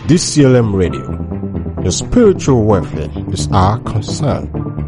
DCLM Radio. Your spiritual welfare is our concern.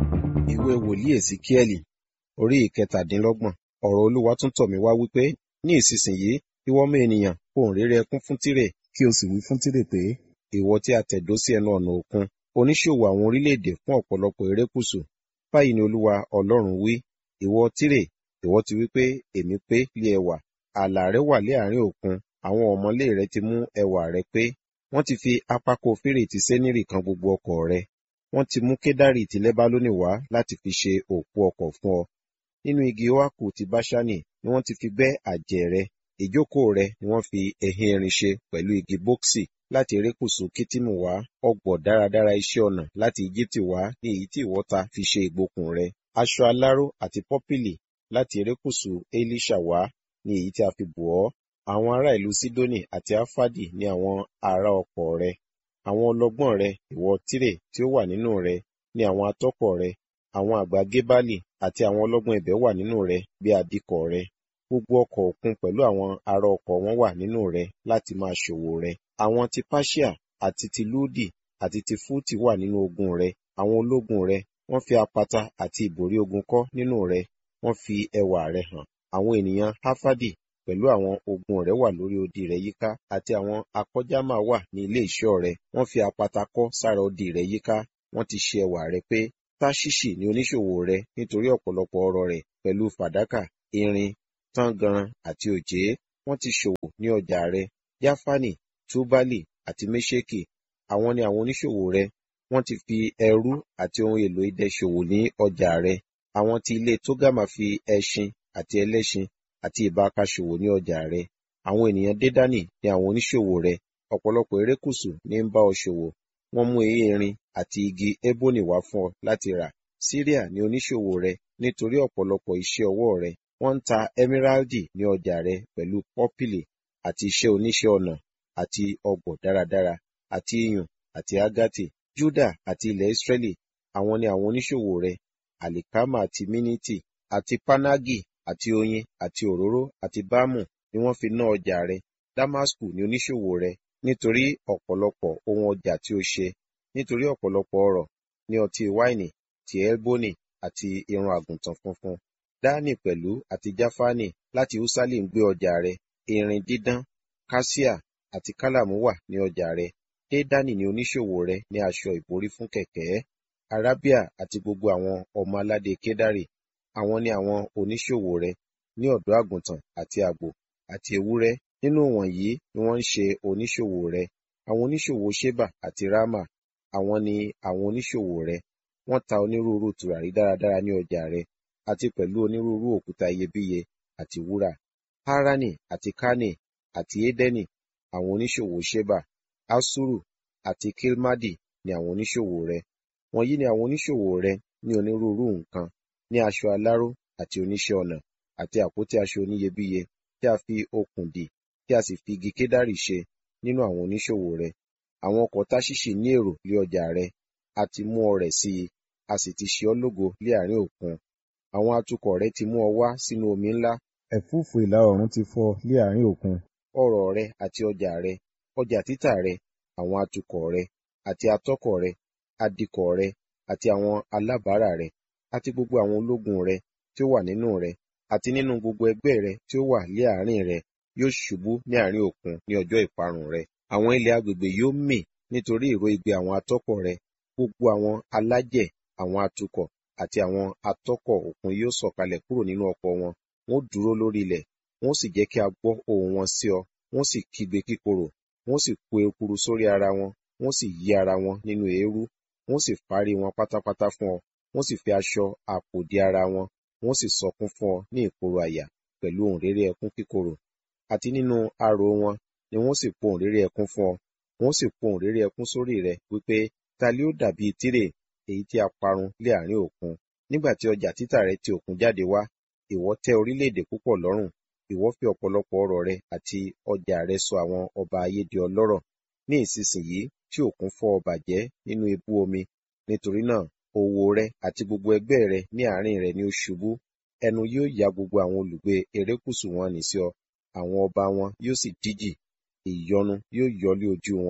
ìwé wòlíì èsìkíẹ́lì orí ìkẹtàdínlọ́gbọ̀n ọ̀rọ̀ olúwa tún tọ̀ mí wá wípé ní ìsinsìnyí ìwọ ọmọ ènìyàn ohùn réré ẹkún fún tírè kí o sì wí fún tírè pé ìwọ tí a tẹ̀dó sí ẹnu ọ̀nà òkun oníṣòwò àwọn orílẹ̀-èdè fún ọ̀pọ̀lọpọ̀ erékùṣù báyìí ni olúwa ọlọ́run wí ìwọ tírè ìwọ ti wí pé èmi pé lé ẹwà ààlà rẹ wà lé àárín òkun àwọn ọmọlé rẹ ti mú ẹwà rẹ pé wọ́n ti fi apákò fèrè ti sẹ́nírì kan gbogbo ọkọ̀ rẹ wọ́n ti mú kédárì ti lẹ́bálónì wá láti fi ṣe òpó ọkọ̀ fún ọ nínú igi oaku ti báṣánì ni wọ́n ti fi gbẹ́ àjẹ́ rẹ ìjókòó rẹ ni wọ́n fi ẹ̀hìn erin ṣe pẹ̀lú igi bóksì láti erékùṣù kítìmù wá ọgbọ̀ dáradára iṣẹ́ ọnà láti íjíbítì wá ní èyí tí ìwọ ta fi ṣe ìgbokùn rẹ aṣọ aláró àti pọ́pìlì láti erékùṣù elisha wá ní èyí tí a fi bò ọ́ àwọn ará ìlú sidoni àti afadi ní àwọn ará ọkọ̀ rẹ àwọn ọlọ́gbọ́n rẹ ìwọ tírè tí ó wà nínú rẹ ní àwọn atọ́kọ̀ rẹ àwọn àgbà gébálì àti àwọn ọlọ́gbọ́n ibẹ̀ wà nínú rẹ bí adikọ̀ rẹ gbogbo ọkọ̀ òkun pẹ̀lú àwọn ará ọkọ̀ wọn wà nínú rẹ láti máa ṣòwò rẹ àwọn ti Persia àti ti Ludi àti ti Fútì wà nínú ogun rẹ àwọn ológun rẹ wọ́n fi apata àti ìbòrí ogun kọ́ nínú rẹ wọ́n fi ẹwà rẹ hàn àwọn ènìyàn Hafadi pẹ̀lú àwọn ogun rẹ wà lórí odi rẹ yíká àti àwọn akọ́jámà wà ní ilé ìṣọ́ rẹ wọ́n fi apata kọ́ sára odi rẹ yíká wọ́n ti ṣe ẹwà rẹ pé Táṣíṣì ni oníṣòwò rẹ nítorí ọ̀pọ̀lọpọ̀ ọrọ̀ rẹ̀ pẹ̀lú fàdákà irin tángànran àti òjé wọ́n ti ṣòwò ní ọjà rẹ Jáfánì Túbálì àti Méṣèkì àwọn ni àwọn oníṣòwò rẹ wọ́n ti fi ẹrú àti ohun èlò idẹ ṣòwò ní ọjà rẹ àwọn ti ilé Tógámà fi ẹṣin àti ẹlẹ́ṣin àti ìbáka ṣòwò ní ọjà rẹ àwọn ènìyàn Dédánì ni àwọn oníṣòwò rẹ ọ̀pọ̀lọpọ̀ erékùṣù ní ń bá ọ ṣòwò wọ́n mú erin àti igi ébónì wá fún ọ láti rà Síríà ni oníṣòwò rẹ nítorí ọ̀pọ̀lọpọ̀ iṣẹ́ ọwọ́ rẹ wọ́n ń ta emeraldi ní ọjà rẹ pẹ̀lú pọ́pìlì àti iṣẹ́ oníṣẹ́ ọnà àti ọgbọ̀ dáradára àti iyùn àti ágátì Júdà àti ilẹ̀ Ísírẹ́lì àwọn ni àwọn oníṣòwò rẹ àlìkámà àti mínítì àti pánágì àti oyin àti òróró àti bámù ni wọ́n fi ná ọjà rẹ Damasku ni oníṣòwò rẹ nítorí ọ̀pọ̀lọpọ̀ ohun ọjà tí ó ṣe nítorí ọ̀pọ̀lọpọ̀ ọrọ̀ ní ọtí wáìnì ti elboni àti irun àgùntàn funfun Dani pẹ̀lú àti Jáfánì láti Usali ń gbé ọjà rẹ irin dídán kásíà àti kálàmù wà ní ọjà rẹ Dédánì ni oníṣòwò rẹ ní aṣọ ìborí fún kẹ̀kẹ́ Arábíà àti gbogbo àwọn ọmọ aládé Kédárì àwọn ni àwọn oníṣòwò rẹ ní ọ̀dọ́ àgùntàn àti àgbò àti ewúrẹ́ nínú wọ̀nyí ni wọ́n ń ṣe oníṣòwò rẹ àwọn oníṣòwò Ṣébà àti Rámà àwọn ni àwọn oníṣòwò rẹ wọ́n ta onírúurú tùràrí dáradára ní ọjà rẹ àti pẹ̀lú onírúurú òkúta iyebíye àti wúrà Harani àti Kane àti Edeni àwọn oníṣòwò Ṣébà Asuru àti Kilmadi ni àwọn oníṣòwò rẹ wọ̀nyí ni àwọn oníṣòwò rẹ ní onírúurú nǹkan ní aṣọ aláró àti oníṣẹ́ ọnà àti àpótí aṣọ oníyebíye tí a fi okùn dì tí a sì fi igi kédárì ṣe nínú àwọn oníṣòwò rẹ àwọn ọkọ̀ Táṣíṣì ní èrò lé ọjà rẹ a ti mú ọrẹ̀ sí i a sì ti ṣe ọ́ lógo lé àárín òkun àwọn atukọ̀ rẹ ti mú ọ wá sínú omi ńlá ẹ̀fúùfù ìlà oòrùn ti fọ́ lé àárín òkun ọrọ̀ rẹ àti ọjà rẹ ọjà títà rẹ àwọn atukọ̀ rẹ àti atọ́kọ̀ rẹ adikọ̀ rẹ àti àwọn alábàárà rẹ àti gbogbo àwọn ológun rẹ tí ó wà nínú rẹ àti nínú gbogbo ẹgbẹ́ rẹ tí ó wà lé àárín rẹ yóò ṣubú ní àárín òkun ní ọjọ́ ìparun rẹ àwọn ilẹ̀ agbègbè yóò mì nítorí ìró igbe àwọn atọ́kọ̀ rẹ gbogbo àwọn alájẹ̀ àwọn atukọ̀ àti àwọn atọ́kọ̀ òkun yóò sọ̀kalẹ̀ kúrò nínú ọkọ̀ wọn wọ́n dúró lórí ilẹ̀ wọ́n sì jẹ́ kí a gbọ́ ohùn wọn sí ọ wọ́n sì kígbe kíkorò wọ́n sì kó ekuru sórí ara wọn wọ́n sì yí ara wọn nínú eérú wọ́n sì fárí wọn pátápátá fún ọ wọ́n sì fi aṣọ àpò dí ara wọn wọ́n sì sọkún fún ọ ní ìkorò àyà pẹ̀lú ohùn réré ẹkún kíkorò àti nínú arò wọn ni wọ́n sì pohùn réré ẹkún fún ọ wọ́n sì pohùn réré ẹkún sórí rẹ wípé ta li ó dàbí tírè èyí tí a parun lé àárín òkun nígbà tí ọjà títà rẹ ti òkun jáde wá ìwọ tẹ́ orílẹ̀-èdè púpọ̀ lọ́rùn ìwọ fi ọ̀pọ̀lọpọ̀ ọrọ̀ rẹ àti ọjà rẹ sọ àwọn ọba ayé di ọlọ́rọ̀ ní ìsinsìnyí tí òkun fọ́ ọ bàjẹ́ nínú ibú omi nítorí náà òwò rẹ àti gbogbo ẹgbẹ́ rẹ ní àárín rẹ ni ó ṣubú ẹnu yóò ya gbogbo àwọn olùgbé erékùṣù wọn nì sí ọ àwọn ọba wọn yóò sì díjì ìyọnu yóò yọ lé ojú wọn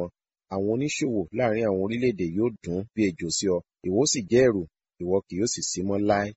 àwọn oníṣòwò láàrin àwọn orílẹ̀-èdè yóò dún bí ejò sí ọ ìwọ ó sì jẹ́ ẹ̀rù ìwọ kì yóò sì sí mọ́ láé.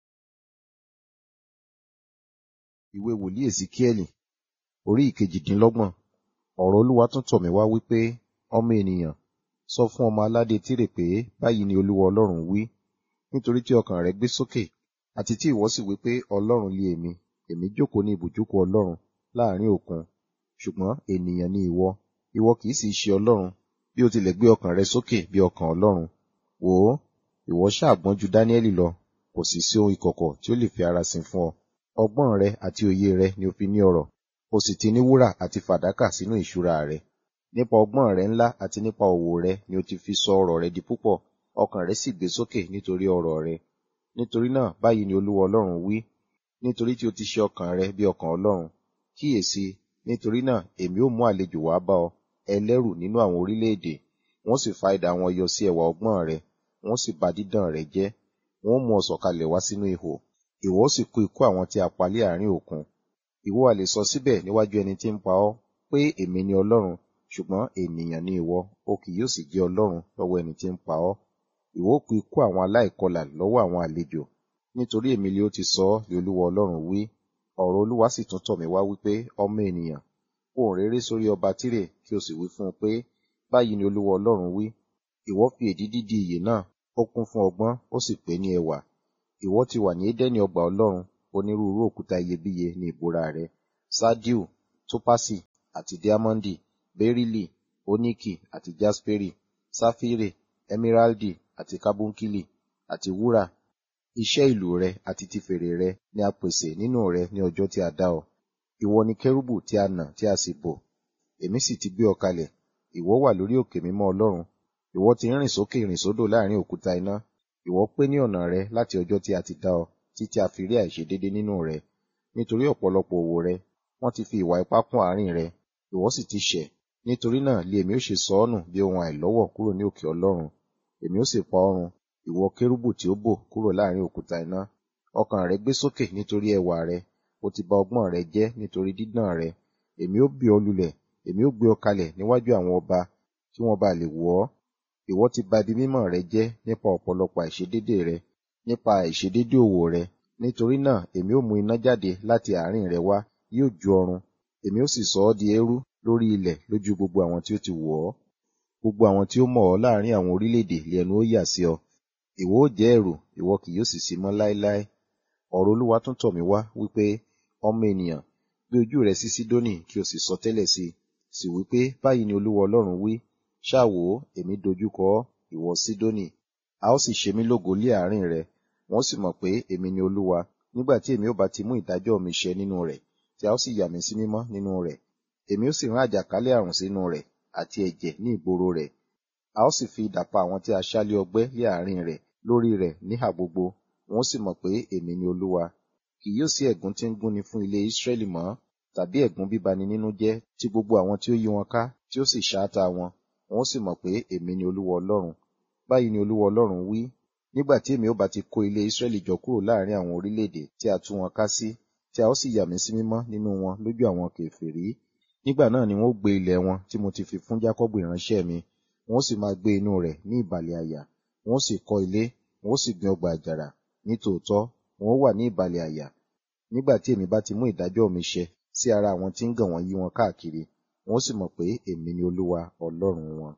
ìwé wòlíì èsíkíẹ́lì orí ìkejìdínlọ́gbọ̀n ọ̀rọ̀ olúwa tún tọ̀ mí wá wípé ọmọ ènìyàn sọ fún ọmọ aládé tírè pé báyìí ni olúwa ọlọ́run wí nítorí tí ọkàn rẹ gbé sókè àti tí ìwọ sì wí pé ọlọ́run lé èmi èmi jókòó ní ibùjókòó ọlọ́run láàrin òkun ṣùgbọ́n ènìyàn ni ìwọ ìwọ kì í sì ṣe ọlọ́run bí o tilẹ̀ gbé ọkàn rẹ sókè bí ọkàn ọlọ́run wò ó ìwọ ṣàgbọ́n ju dáníẹ́lì lọ kò sì sí ohun ìkọ̀kọ̀ tí ó lè fi ara sin fún ọ ọgbọ́n rẹ àti òye rẹ ni o fi ní ọrọ̀ o sì ti ní wúrà àti fàdákà sínú ìṣúra rẹ nípa ọgbọ́n rẹ ńlá àti nípa òwò rẹ ni o ti fi sọ ọrọ̀ rẹ di púpọ̀ ọkàn rẹ sì gbé sókè nítorí ọrọ̀ rẹ nítorí náà báyìí ni olúwa ọlọ́run wí nítorí tí o ti ṣe ọkàn rẹ bí ọkàn ọlọ́run kíyèsí nítorí náà èmi ó mú àlejò wá bá ọ ẹlẹ́rù nínú àwọn orílẹ̀-èdè wọ́n sì fa idà wọn yọ sí ẹwà ọgbọ́n rẹ wọ́n sì bà dídàn rẹ jẹ́ wọ́n mú ọ sọ̀kalẹ̀ wá sínú ihò ìwọ ó sì kú ikú àwọn tí a pa lé àárín òkun ìwọ a lè sọ síbẹ̀ níwájú ẹni tí ń pa ọ́ pé èmi ni ọlọ́run ṣùgbọ́n ènìyàn ni ìwọ o kì yóò sì jẹ́ ọlọ́run lọ́wọ́ ẹni tí ń pa ọ́ ìwọ ó kú ikú àwọn aláìkọlà lọ́wọ́ àwọn àlejò nítorí èmi ni ó ti sọ ọ́ lé olúwa ọlọ́run wí ọ̀rọ̀ olúwa sì tún tọ̀ mí wá wípé ọmọ ènìyàn ohùn réré sórí ọba tírè kí o sì wí fún un pé báyìí ni olúwa ọlọ́run wí ìwọ fi èdídí di ìyè náà ó kún fún ọgbọ́n ó sì pé ní ẹwà ìwọ ti wà ní édẹ́nì ọgbà ọlọ́run onírúurú òkúta iyebíye ní ìbúra rẹ sádíù tópásì àti díámọ́ndì bẹ́rílì oníkì àti jáspérì sáfírè ẹmíráldì àti kábúnkílì àti wúrà iṣẹ́ ìlú rẹ àti ti fèrè rẹ ni a pèsè nínú rẹ ní ọjọ́ tí a dá ọ ìwọ ni kérúbù tí a nà tí a sì bò èmi sì ti gbé ọ kalẹ̀ ìwọ wà lórí òkè mímọ́ ọlọ́run ìwọ ti rìn sókè rìn sódò láàrin òkúta iná ìwọ pé ní ọ̀nà rẹ láti ọjọ́ tí a ti dá ọ títí a fi rí àìṣedédé nínú rẹ nítorí ọ̀pọ̀lọpọ̀ òwò rẹ wọ́n ti fi ìwà ipá kún àárín rẹ ìwọ sì ti ṣẹ̀ nítorí náà lé èmi ó ṣe sọ ọ́ nù bí ohun àìlọ́wọ̀ kúrò ní òkè ọlọ́run èmi ó sì pa ọrùn ìwọ kérúbù tí ó bò kúrò láàrin òkúta iná ọkàn rẹ gbé sókè nítorí ẹwà rẹ o ti bà ọgbọ́n rẹ jẹ́ nítorí dídán rẹ èmi ó bì ọ́ lulẹ̀ èmi ó gbé ọ kalẹ̀ níwájú àwọn ọba kí wọ́n bá lè wò ọ́ ìwọ ti bà ibi mímọ́ rẹ jẹ́ nípa ọ̀pọ̀lọpọ̀ àìṣedédé rẹ nípa àìṣedédé òwò rẹ nítorí náà èmi ó mú iná jáde láti àárín rẹ wá yóò ju ọrun èmi ó sì sọ ọ́ di eérú lórí ilẹ̀ lójú gbogbo àwọn tí ó ti wò ọ́ gbogbo àwọn tí ó mọ̀ ọ́ láàrin àwọn orílẹ̀-èdè lé ẹnu ó yà sí ọ ìwọ ó jẹ́ ẹ̀rù ìwọ kì yóò sì sí mọ́ láéláé ọ̀rọ̀ olúwa tún tọ̀ mí wá wípé ọmọ ènìyàn gbé ojú rẹ sí sídónì kí o sì sọ tẹ́lẹ̀ sí i sì wípé báyìí ni olúwa ọlọ́run wí ṣáà wò ó èmi dojúkọ ọ́ ìwọ sídónì a ó sì ṣe mí lógo lé àárín rẹ wọ́n sì mọ̀ pé èmi ni olúwa nígbà tí èmi ó bá ti mú ìdájọ́ mi ṣẹ nínú rẹ̀ tí a ó sì yà mí sí mímọ́ nínú rẹ̀ èmi ó sì rán àjàkálẹ̀ àrùn sínú rẹ̀ àti ẹ̀jẹ̀ ní ìgboro rẹ̀ a ó sì fi idà pa àwọn tí a ṣá lé ọgbẹ́ lé àárín rẹ̀ lórí rẹ̀ níhà gbogbo wọ́n sì mọ̀ pé èmi ni olúwa kì yóò sí ẹ̀gún tí ń gúnni fún ilé Ísírẹ́lì mọ́ tàbí ẹ̀gún bíbani nínú jẹ́ tí gbogbo àwọn tí ó yí wọn ká tí ó sì ṣáátá wọn wọ́n sì mọ̀ pé èmi ni olúwa ọlọ́run báyìí ni olúwa ọlọ́run wí nígbà tí èmi ó bá ti kó ilé Ísírẹ́lì jọ kúrò láàrin àwọn orílẹ̀-èdè tí a tú wọn ká sí tí a ó sì yà mí sí mímọ́ nínú wọn lójú àwọn kèfèrí nígbà náà ni wọ́n ó gbé ilẹ̀ wọn tí mo ti fi fún Jákọ́bù ìránṣẹ́ mi wọ́n sì máa gbé inú rẹ̀ ní ìbàlẹ̀ àyà wọ́n sì kọ́ ilé wọ́n sì gbin ọgbà àjàrà nítòótọ́ wọ́n wà ní ìbàlẹ̀ àyà nígbà tí èmi bá ti mú ìdájọ́ mi ṣẹ sí ara àwọn tí ń gàn wọ́n yí wọn káàkiri wọ́n sì mọ̀ pé èmi ni olúwa ọlọ́run wọn.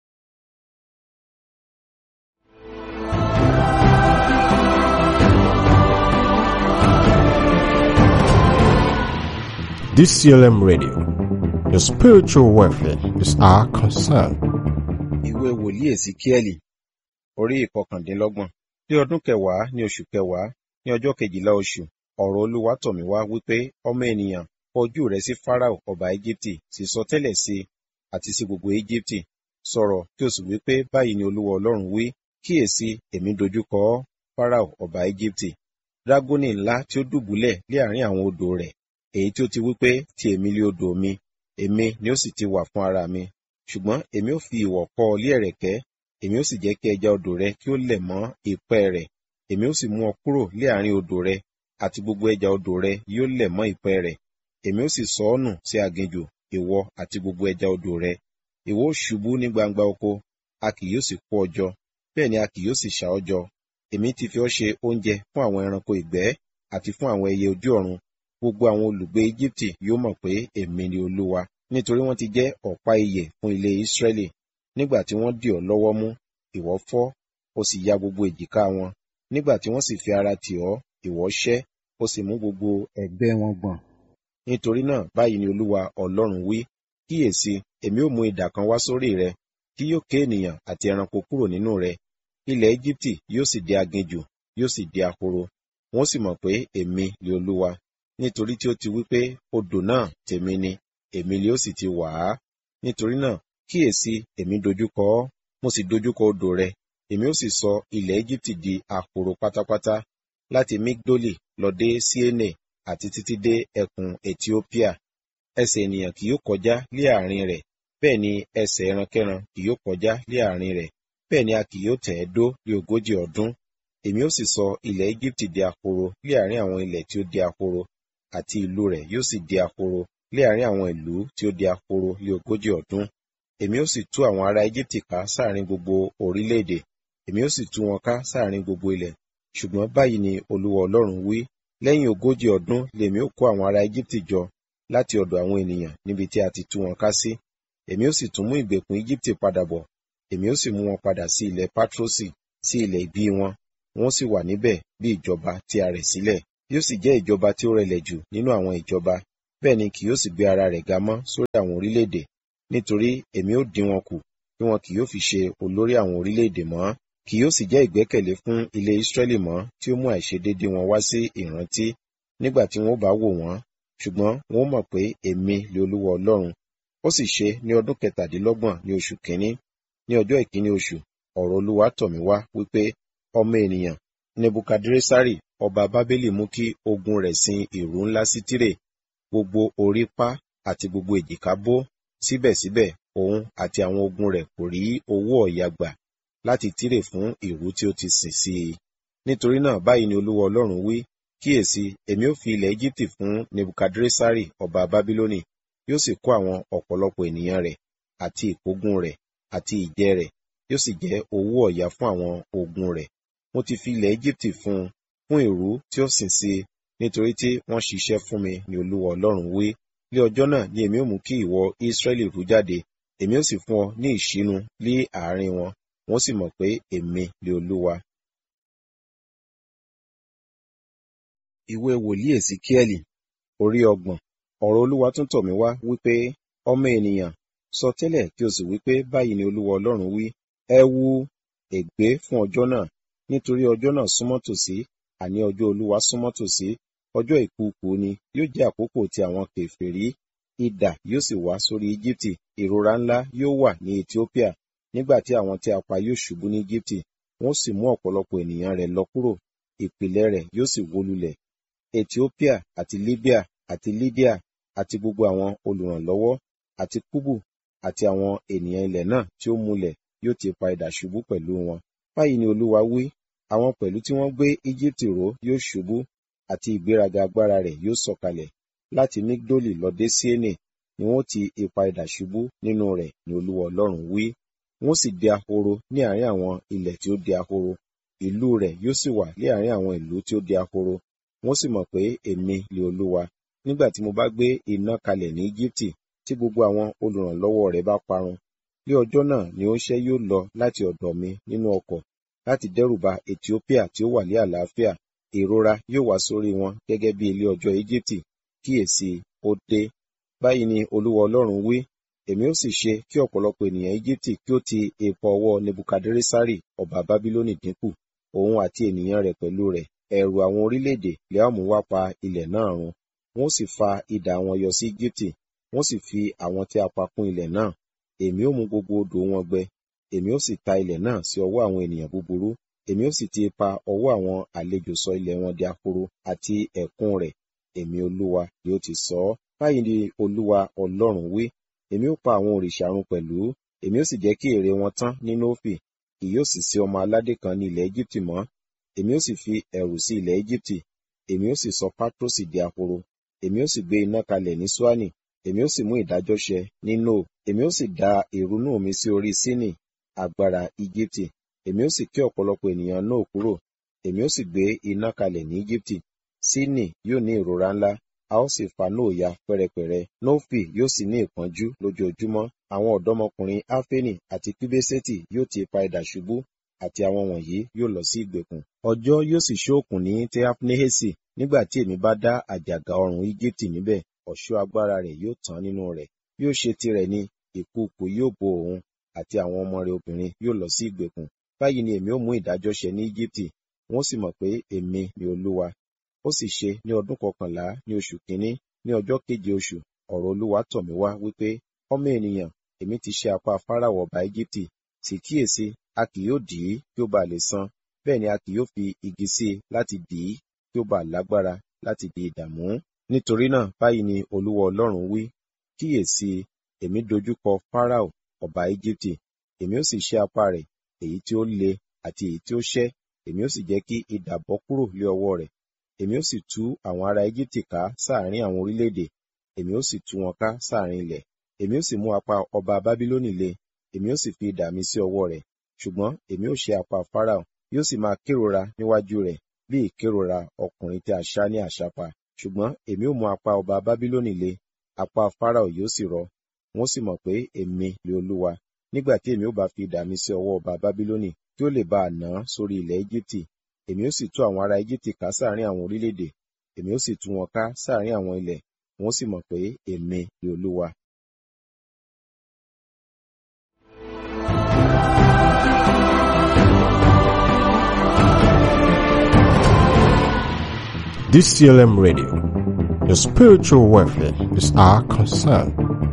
DCLM Radio. Your spiritual welfare is our concern. ìwé wòlíì èsíkíẹ́lì orí ìkọkàndínlọ́gbọ̀n ní ọdún kẹwàá ní oṣù kẹwàá ní ọjọ́ kejìlá oṣù ọ̀rọ̀ olúwa tọ̀ mí wá wípé ọmọ ènìyàn kọ ojú rẹ sí fáráò ọba íjíbítì sì sọ tẹ́lẹ̀ sí i àti sí gbogbo íjíbítì sọ̀rọ̀ kí o sì wí pé báyìí ni olúwa ọlọ́run wí kíyèsí èmi dojúkọ ọ́ fáráò ọba íjíbítì dágónì ńlá tí ó dùbúlẹ̀ lé àárín àwọn odò rẹ̀ èyí tí ó ti wí pé ti èmi lé odò mi èmi ni ó sì ti wà fún ara mi ṣùgbọ́n èmi ó fi ìwọ̀ kọ́ ọ lé ẹ̀rẹ̀kẹ́ èmi ó sì jẹ́ kí ẹja odò rẹ kí ó lẹ̀ mọ́ ìpẹ́ rẹ̀ èmi ó sì mú ọ kúrò lé àárín odò rẹ àti gbogbo ẹja odò rẹ yóò lẹ̀ mọ́ ìpẹ́ rẹ̀ èmi ó sì sọ ọ́ nù sí aginjù ìwọ àti gbogbo ẹja odò rẹ ìwọ ó ṣubú ní gbangba oko a kì yóò sì kó ọ jọ bẹ́ẹ̀ ni a kì yóò sì ṣà ọ́ jọ èmi ti fi ọ́ ṣe oúnjẹ fún àwọn ẹranko ìgbẹ́ àti fún àwọn ẹyẹ ojú ọ̀run gbogbo àwọn olùgbé Íjíbítì yóò mọ̀ pé èmi ni Olúwa nítorí wọ́n ti jẹ́ ọ̀pá ìyè fún ilé Ísírẹ́lì nígbà tí wọ́n dì ọ́ lọ́wọ́ mú ìwọ fọ́ ó sì ya gbogbo èjìká wọn nígbà tí wọ́n sì fi ara tì ọ́ ìwọ ṣẹ́ ó sì mú gbogbo ẹ̀gbẹ́ wọn gbọ̀n nítorí náà báyìí ni Olúwa Ọlọ́run wí kíyèsí èmi ó mú idà kan wá sórí rẹ tí yóò ké ènìyàn àti ẹranko kúrò nínú rẹ ilẹ̀ Íjíbítì yóò sì di aginjù yóò sì di ahoro wọn sì mọ̀ pé èmi ni Olúwa nítorí tí ó ti wí pé odò náà tèmi ni èmi ni ó sì ti wà á nítorí náà kíyèsí èmi dojúkọ ọ́ mo sì dojúkọ odò rẹ èmi ó sì sọ ilẹ̀ Íjíbítì di ahoro pátápátá láti Migdoli lọ dé Siene àti títí dé ẹkùn Etiópíà ẹsẹ̀ ènìyàn kì yóò kọjá lé àárín rẹ̀ bẹ́ẹ̀ ni ẹsẹ̀ ẹrankẹ́ran kì yóò kọjá lé àárín rẹ̀ bẹ́ẹ̀ ni a kì yóò tẹ̀ ẹ́ dó ní ogójì ọdún èmi ó sì sọ ilẹ̀ Íjíbítì di ahoro lé àárín àwọn ilẹ̀ tí ó di ahoro àti ìlú rẹ̀ yóò sì di ahoro lé àárín àwọn ìlú tí ó di ahoro lé ogójì ọdún èmi ó sì tú àwọn ará Íjíbítì ká sáàrin gbogbo orílẹ̀-èdè èmi ó sì tú wọn ká sáàrin gbogbo ilẹ̀ ṣùgbọ́n báyìí ni Olúwa Ọlọ́run wí lẹ́yìn ogójì ọdún lèmi ó kó àwọn ará Íjíbítì jọ láti ọ̀dọ̀ àwọn ènìyàn níbi tí a ti tú wọn ká sí èmi ó sì tún mú ìgbèkùn Íjíbítì padà bọ̀ èmi ó sì mú wọn padà sí ilẹ̀ Pátrọ́sì sí ilẹ̀ ìbí wọn wọn sì wà níbẹ̀ bí ìjọba tí a rẹ̀ sílẹ̀ yóò sì jẹ́ ìjọba tí ó rẹlẹ̀ jù nínú àwọn ìjọba bẹ́ẹ̀ ni kì yóò sì gbé ara rẹ̀ ga mọ́ sórí àwọn orílẹ̀-èdè nítorí èmi ó dín wọn kù bí wọn kì yóò fi ṣe olórí àwọn orílẹ̀-èdè mọ́ kì yóò sì jẹ́ ìgbẹ́kẹ̀lé fún ilé Ísírẹ́lì mọ́ tí ó mú àìṣedéédé wọn wá sí ìrántí nígbà tí wọn ó bá wò wọ́n ṣùgbọ́n wọn ó mọ̀ pé èmi lè Olúwa Ọlọ́run ó sì ṣe ní ọdún kẹtàdínlọ́gbọ̀n ní oṣù kínní ní ọjọ́ ìkíní oṣù ọ̀rọ̀ Olúwa tọ̀ mí wá wípé ọmọ ènìyàn Nebukadresari ọba Bábélì mú kí ogun rẹ̀ sin ìrú ńlá sí Tírè gbogbo orí pá àti gbogbo èjìká bó síbẹ̀síbẹ̀ òun àti àwọn ogun rẹ̀ kò rí owó ọ̀yà gbà láti Tírè fún ìrú tí ó ti sìn sí i nítorí náà báyìí ni Olúwa Ọlọ́run wí kíyèsí èmi ó fi ilẹ̀ Íjíbítì fún Nebukadresari ọba Bábílónì yóò sì kó àwọn ọ̀pọ̀lọpọ̀ ènìyàn rẹ̀ àti ìkógun rẹ̀ àti ìjẹ rẹ̀ yóò sì jẹ́ owó ọ̀yà fún àwọn ogun rẹ̀ mo ti fi ilẹ̀ Íjíbítì fún un fún ìrú tí ó sìn sí i nítorí tí wọ́n ṣiṣẹ́ fún mi ni Olúwa Ọlọ́run wí ní ọjọ́ náà ni èmi ó mú kí ìwọ Ísírẹ́lì rú jáde èmi ó sì fún ọ ní ìṣínú lé àárín wọn wọ́n sì mọ̀ pé èmi ni Olúwa. Ìwé wòlíì Èsíkíẹ́lì orí ọgbọ̀n ọ̀rọ̀ Olúwa tún tọ̀ mí wá wípé ọmọ ènìyàn sọ tẹ́lẹ̀ kí o sì wípé báyìí ni Olúwa Ọlọ́run wí ẹ wú ègbé fún ọjọ́ náà nítorí ọjọ́ náà súnmọ́ tòsí àní ọjọ́ Olúwa súnmọ́ tòsí ọjọ́ ìkúùkù ni yóò jẹ́ àkókò tí àwọn kèfèrí idà yóò sì wá sórí Íjíbítì ìrora ńlá yóò wà ní Etiópíà nígbà tí àwọn tí a pa yóò ṣubú ní Íjíbítì wọ́n sì mú ọ̀pọ̀lọpọ̀ ènìyàn rẹ̀ lọ kúrò ìpìlẹ̀ rẹ̀ yóò sì wó lulẹ̀ Etiópíà àti Libya àti Lydia àti gbogbo àwọn olùrànlọ́wọ́ àti Kúbù àti àwọn ènìyàn ilẹ̀ náà tí ó múlẹ̀ yóò ti pa idà ṣubú pẹ̀lú wọn báyìí ni Olúwa wí àwọn pẹ̀lú tí wọ́n gbé Íjíbítì ró yóò ṣubú àti ìgbéraga agbára rẹ̀ yóò sọ̀kalẹ̀ láti Migdoli lọ dé Siene ni wọ́n ti ipa idà ṣubú nínú rẹ̀ ni Olúwa Ọlọ́run wí wọ́n sì di ahoro ní àárín àwọn ilẹ̀ tí ó di ahoro ìlú rẹ̀ yóò sì wà ní àárín àwọn ìlú tí ó di ahoro wọ́n sì mọ̀ pé èmi ni Olúwa nígbà tí mo bá gbé iná kalẹ̀ ní Íjíbítì tí gbogbo àwọn olùrànlọ́wọ́ rẹ̀ bá parun ní ọjọ́ náà ni oníṣẹ́ yóò lọ láti ọ̀dọ̀ mi nínú ọkọ̀ láti dẹ́rùba Etiópíà tí ó wà ní àlàáfíà ìrora yóò wá sórí wọn gẹ́gẹ́ bí ilé ọjọ́ Íjíbítì kíyèsí ó dé báyìí ni Olúwa Ọlọ́run wí èmi ó sì ṣe kí ọ̀pọ̀lọpọ̀ ènìyàn Íjíbítì kí ó ti ipa ọwọ́ Nebukadresari ọba Bábílónì dínkù òun àti ènìyàn rẹ̀ pẹ̀lú rẹ̀ ẹ̀rù àwọn orílẹ̀-èdè lè á mú wá pa ilẹ̀ náà run wọ́n sì fa idà wọn yọ sí Íjíbítì wọ́n sì fi àwọn tí a pa kún ilẹ̀ náà èmi ó mú gbogbo odò wọn gbẹ èmi ó sì ta ilẹ̀ náà sí ọwọ́ àwọn ènìyàn búburú èmi ó sì ti pa ọwọ́ àwọn àlejò sọ ilẹ̀ wọn di ahoro àti ẹ̀kún rẹ̀ èmi Olúwa ni ó ti sọ ọ́ báyìí ni Olúwa Ọlọ́run wí èmi ó pa àwọn òrìṣà run pẹ̀lú èmi ó sì jẹ́ kí ère wọn tán ní Nófì kì yóò sì sí ọmọ aládé kan ní ilẹ̀ Íjíbítì mọ́ èmi ó sì fi ẹ̀rù sí ilẹ̀ Íjíbítì èmi ó sì sọ Pátrọ́sì di ahoro èmi ó sì gbé iná kalẹ̀ ní Ṣúánì èmi ó sì mú ìdájọ́ ṣẹ ní no èmi ó sì da ìrunú mi sí orí sínì agbára íjíbítì èmi ó sì ké ọ̀pọ̀lọpọ̀ ènìyàn no kúrò èmi ó sì gbé iná kalẹ̀ ní íjíbítì sínì yóò ní ìrora ńlá a ó sì fa nóò ya pẹ́rẹpẹ̀rẹ nófì yóò sì ní ìpọ́njú lójoojúmọ́ àwọn ọ̀dọ́mọkùnrin áfẹ́nì àti píbésẹ́tì yóò ti ipa idà ṣubú àti àwọn wọ̀nyí yóò lọ sí ìgbèkùn ọjọ́ yóò sì ṣókùn ní teapnehesi nígbà tí èmi bá dá àjàgà ọrùn íjíbítì níbẹ̀ ọ̀ṣọ́ agbára rẹ̀ yóò tán nínú rẹ̀ yóò ṣe tirẹ̀ ní ìkùùkù yóò bo òun àti àwọn ọmọ rẹ̀ obìnrin yóò lọ sí ìgbèkùn báyìí ni èmi ó mú ìdájọ́ ṣẹ ní íjíbítì wọn ó sì mọ̀ pé èmi ni olúwa ó sì ṣe ní ọdún kọkànlá ní oṣù kínní ní ọjọ́ keje oṣù ọ̀rọ̀ olúwa tọ̀ mí wá wípé ọmọ ènìyàn èmi ti ṣe apá fáráwọ ọba íjíbítì sì kíyèsí a kì yóò dì í kí ó bá lè san bẹ́ẹ̀ ni a kì yóò fi igi sí i láti dì í kí ó bá lágbára láti di ìdààmú nítorí náà báyìí ni olúwa ọlọ́run wí kíyèsí èmi dojúkọ fáráò ọba íjíbítì èmi ó sì ṣe apá rẹ̀ èyí tí ó le àti èyí tí ó ṣẹ́ èmi ó sì jẹ́ kí idà bọ́ kúrò lé ọwọ́ rẹ̀ èmi ó sì tú àwọn ará íjíbítì ká sáàrin àwọn orílẹ̀-èdè èmi ó sì tú wọn ká sáàrin ilẹ̀ èmi ó sì mú apá ọba bábílónì le èmi ó sì fi idà mi sí ọwọ́ rẹ̀ ṣùgbọ́n èmi ó ṣe apá fáráò yóò sì máa kérora níwájú rẹ̀ bí ìkérora ọkùnrin tí a ṣá ní àṣàpá ṣùgbọ́n èmi ó mú apá ọba bábílónì le apá fáráò yóò sì rọ wọn sì mọ̀ pé èmi ni olúwa nígbà tí èmi ó bá fi idà mi sí ọwọ́ ọba bábílónì kí ó lè bá a nà án sórí ilẹ̀ íjíbítì èmi ó sì tú àwọn ará íjíbítì ká sáàrin àwọn orílẹ̀-èdè èmi ó sì tú wọn ká sáàrin àwọn ilẹ̀ wọn sì mọ̀ pé èmi ni olúwa DCLM Radio. Your spiritual welfare is our concern.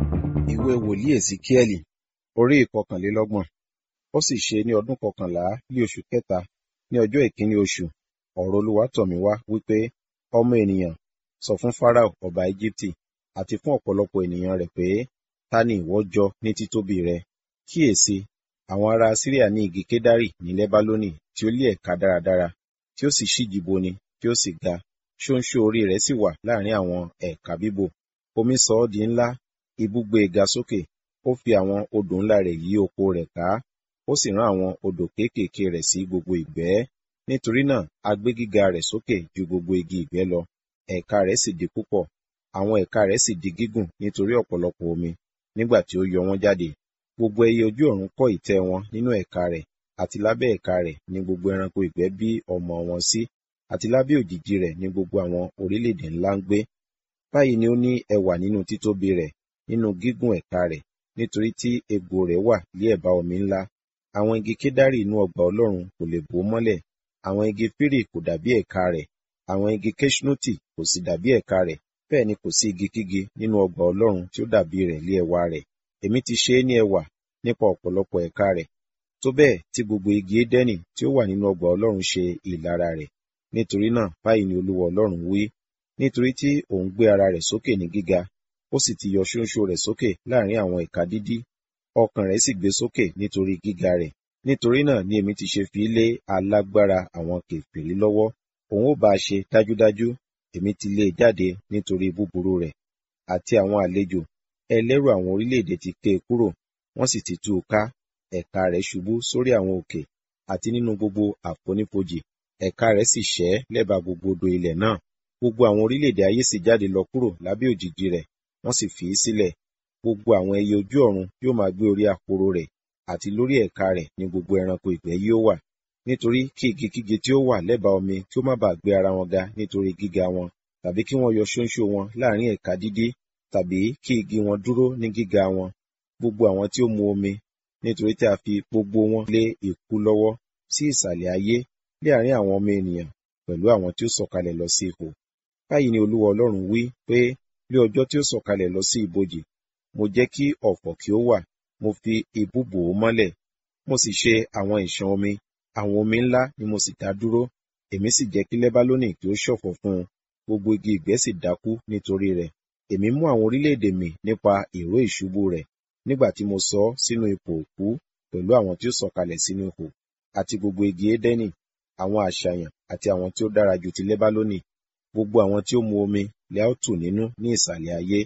ìwé wòlíì èsìkíẹ́lì orí ìkọkànlélọ́gbọ̀n ó sì ṣe ní ọdún kọkànlá ní oṣù kẹta ní ọjọ́ ìkíní oṣù ọ̀rọ̀ olúwa tọ̀ mí wá wípé ọmọ ènìyàn sọ fún farao ọba íjíbítì àti fún ọ̀pọ̀lọpọ̀ ènìyàn rẹ̀ pé ta ni ìwọ jọ ní títóbi rẹ kíyèsí àwọn ará síríà ní igi kédárì ní lẹ́bálónì tí ó lé ẹ̀ka dáradára tí ó sì ṣíji boni tí ó sì ga ṣóńṣó orí rẹ̀ sì wà láàrin àwọn ẹ̀ka bíbò omi sọ ọ́ di ńlá ibùgbé ga sókè ó fi àwọn odò ńlá rẹ̀ yí oko rẹ̀ ká ó sì rán àwọn odò kéékèèké rẹ̀ sí gbogbo ìgbẹ́ nítorí náà a gbé gíga rẹ̀ sókè ju gbogbo igi ìgbẹ́ lọ ẹ̀ka rẹ̀ sì di púpọ̀ àwọn ẹ̀ka rẹ̀ sì di gígùn nítorí ọ̀pọ̀lọpọ̀ omi nígbà tí ó yọ wọ́n jáde gbogbo ẹyẹ ojú ọ̀run kọ́ ìtẹ́ wọn nínú ẹ̀ka rẹ̀ àti lábẹ́ ẹ̀ka rẹ̀ ní gbogbo ẹranko ìgbẹ́ bí ọmọ wọn sí àti lábẹ́ òjìji rẹ̀ ní gbogbo àwọn orílẹ̀-èdè ńlá ń gbé báyìí ni ó ní ẹwà nínú títóbi rẹ̀ nínú gígùn ẹ̀ka rẹ̀ nítorí tí egbò rẹ̀ wà lé ẹ̀bá omi ńlá àwọn igi kédárì inú ọgbà ọlọ́run kò lè bò ó mọ́lẹ̀ àwọn igi fírì kò dàbí ẹ̀ka rẹ̀ àwọn igi keṣnoti kò sì dàbí ẹ̀ka rẹ̀ bẹ́ẹ̀ ni kò sí igi kígi nínú ọgbà ọlọ́run tí ó dàbí rẹ̀ lé ẹwà rẹ̀ èmi ti ṣe é ní ẹwà nípa ọ̀pọ̀lọpọ̀ ẹ̀ka rẹ̀ tó bẹ́ẹ̀ tí gbogbo igi édẹ́nì tí ó wà nínú ọgbà ọlọ́run ṣe ìlara rẹ̀ nítorí náà báyìí ni olúwa ọlọ́run wí nítorí tí òun gbé ara rẹ̀ sókè ní gíga ó sì ti yọ ṣóńṣó rẹ̀ sókè láàrin àwọn ẹ̀ka dídí ọkàn rẹ̀ sì gbé sókè nítorí gíga rẹ̀ nítorí náà ni èmi ti ṣe fi lé alágbára àwọn kèfèrí lọ́wọ́ òun ó bá a ṣe dájúdájú èmi ti lé e jáde nítorí búburú rẹ̀ àti àwọn àlejò ẹlẹ́rù àwọn orílẹ̀-èdè ti ké e kúrò wọ́n sì ti tú u ká ẹ̀ka rẹ̀ ṣubú sórí àwọn òkè àti nínú gbogbo àfonífojì ẹ̀ka rẹ̀ sì ṣẹ́ lẹ́bàá gbogbo odò ilẹ̀ náà gbogbo àwọn orílẹ̀-èdè ayé sì jáde lọ kúrò lábẹ́ òjìji rẹ̀ wọ́n sì fi í sílẹ̀ gbogbo àwọn ẹyẹ ojú ọ̀run yóò máa gbé orí àpòrò rẹ̀ àti lórí ẹ̀ka rẹ̀ ní gbogbo ẹranko ìgbẹ́ yóò wà nítorí kí igi kíge tí ó wà lẹ́bàá omi kí ó má bàa gbé ara wọn ga nítorí gíga wọn tàbí kí wọ́n yọ ṣóńṣó wọn láàrin ẹ̀ka dídí tàbí kí igi wọn dúró ní gíga wọn gbogbo àwọn tí ó mu omi nítorí tí a fi gbogbo wọn lé ikú lọ́wọ́ sí ìsàlẹ̀ ayé lé àárín àwọn ọmọ ènìyàn pẹ̀lú àwọn tí ó sọ̀kalẹ̀ lọ sí ihò báyìí ni olúwa ọlọ́run wí pé ní ọjọ́ tí ó sọ̀kalẹ̀ lọ sí ibojì mo jẹ́ kí ọ̀fọ̀ kí ó wà mo fi ibú bò ó mọ́lẹ̀ mo sì ṣe àwọn ìṣàn omi àwọn omi ńlá ni mo sì dá dúró èmi sì jẹ́ kí lẹ́bálónì kí ó ṣọ̀fọ̀ fún un gbogbo igi ìgbẹ́ sì dákú nítorí rẹ̀ èmi mú àwọn orílẹ̀-èdè mì nípa ìró ìṣubú rẹ̀ nígbà tí mo sọ ọ́ sínú ipò òkú pẹ̀lú àwọn tí ó sọ̀kalẹ̀ sínú ihò àti gbogbo igi édẹ́nì àwọn àṣàyàn àti àwọn tí ó dára ju ti lẹ́bálónì gbogbo àwọn tí ó mu omi lẹ́ ó tù nínú ní ìsàlẹ̀ ayé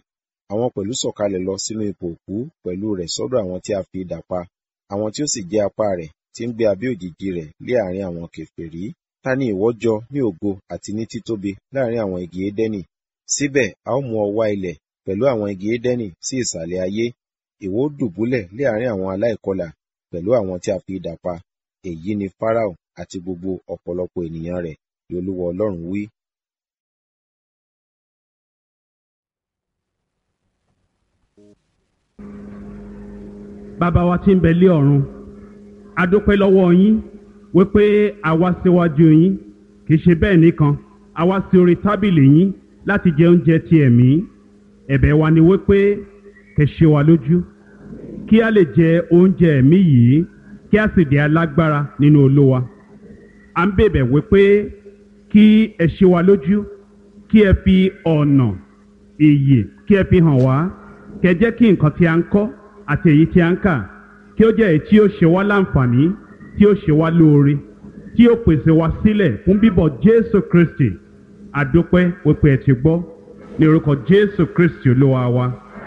àwọn pẹ̀lú sọ̀kalẹ̀ lọ sínú ipò òkú pẹ̀lú rẹ̀ sọ́dọ̀ àwọn tí a fi idà pa àwọn tí ó sì jẹ́ apá rẹ̀ tí ń gbé abẹ́ òjìji rẹ̀ lé àárín àwọn kèfèrí ta ni ìwọ jọ ní ògo àti ní títóbi láàrin àwọn igi édẹ́nì síbẹ̀ a ó mú ọ wá ilẹ̀ pẹ̀lú àwọn igi édẹ́nì sí ìsàlẹ̀ ayé ìwọ ó dùbúlẹ̀ lé àárín àwọn aláìkọlà pẹ̀lú àwọn tí a fi idà pa èyí ni Fáráò àti gbogbo ọ̀pọ̀lọpọ̀ ènìyàn rẹ̀ ni Olúwa Ọlọ́run wí. bàbá wa tí ń bẹ lé ọ̀run a dúpẹ́ lọ́wọ́ yín wípé a wá síwájú yín kì í ṣe bẹ́ẹ̀ nìkan a wá sí orí tábìlì yín láti jẹ oúnjẹ ti ẹ̀mí ẹ̀bẹ̀ wa ni wípé kẹ́ ṣe wa lójú kí a lè jẹ oúnjẹ ẹ̀mí yìí kí a sì di alágbára nínú Olúwa à ń bèbẹ̀ wípé kí ẹ ṣe wa lójú kí ẹ fi ọ̀nà ìyè kí ẹ fi hàn wá kẹ́ jẹ́ kí nǹkan tí a ń kọ́ àti èyí tí a ń kà kí ó jẹ́ èyí tí ó ṣe wá láǹfààní tí ó ṣe wá lóore tí ó pèsè wá sílẹ̀ fún bíbọ̀ Jésù Kristi àdúpẹ́ wípé ẹ ti gbọ́ ní orúkọ Jésù Kristi Olúwa wa.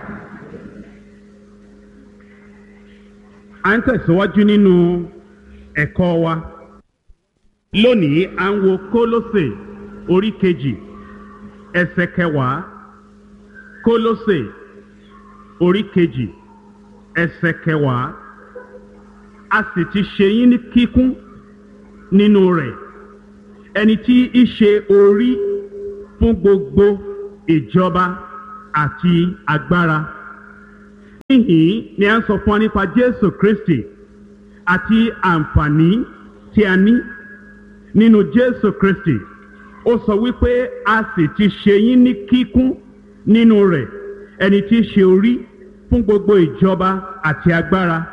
à ń tẹ̀síwájú nínú ẹ̀kọ́ wa lónìí à ń wo Kólósè orí kejì ẹsẹ̀ kẹwàá Kólósè orí kejì ẹsẹ̀ kẹwàá a sì ti ṣe yín ní kíkún nínú rẹ̀ ẹni tí í ṣe orí fún gbogbo ìjọba àti agbára níhìn ni a ń sọ fún wa nípa Jésù Kristi àti àǹfààní tí a ní nínú Jésù Kristi ó sọ wípé a sì ti ṣe yín ní kíkún nínú rẹ̀ ẹni tí í ṣe orí fún gbogbo ìjọba àti agbára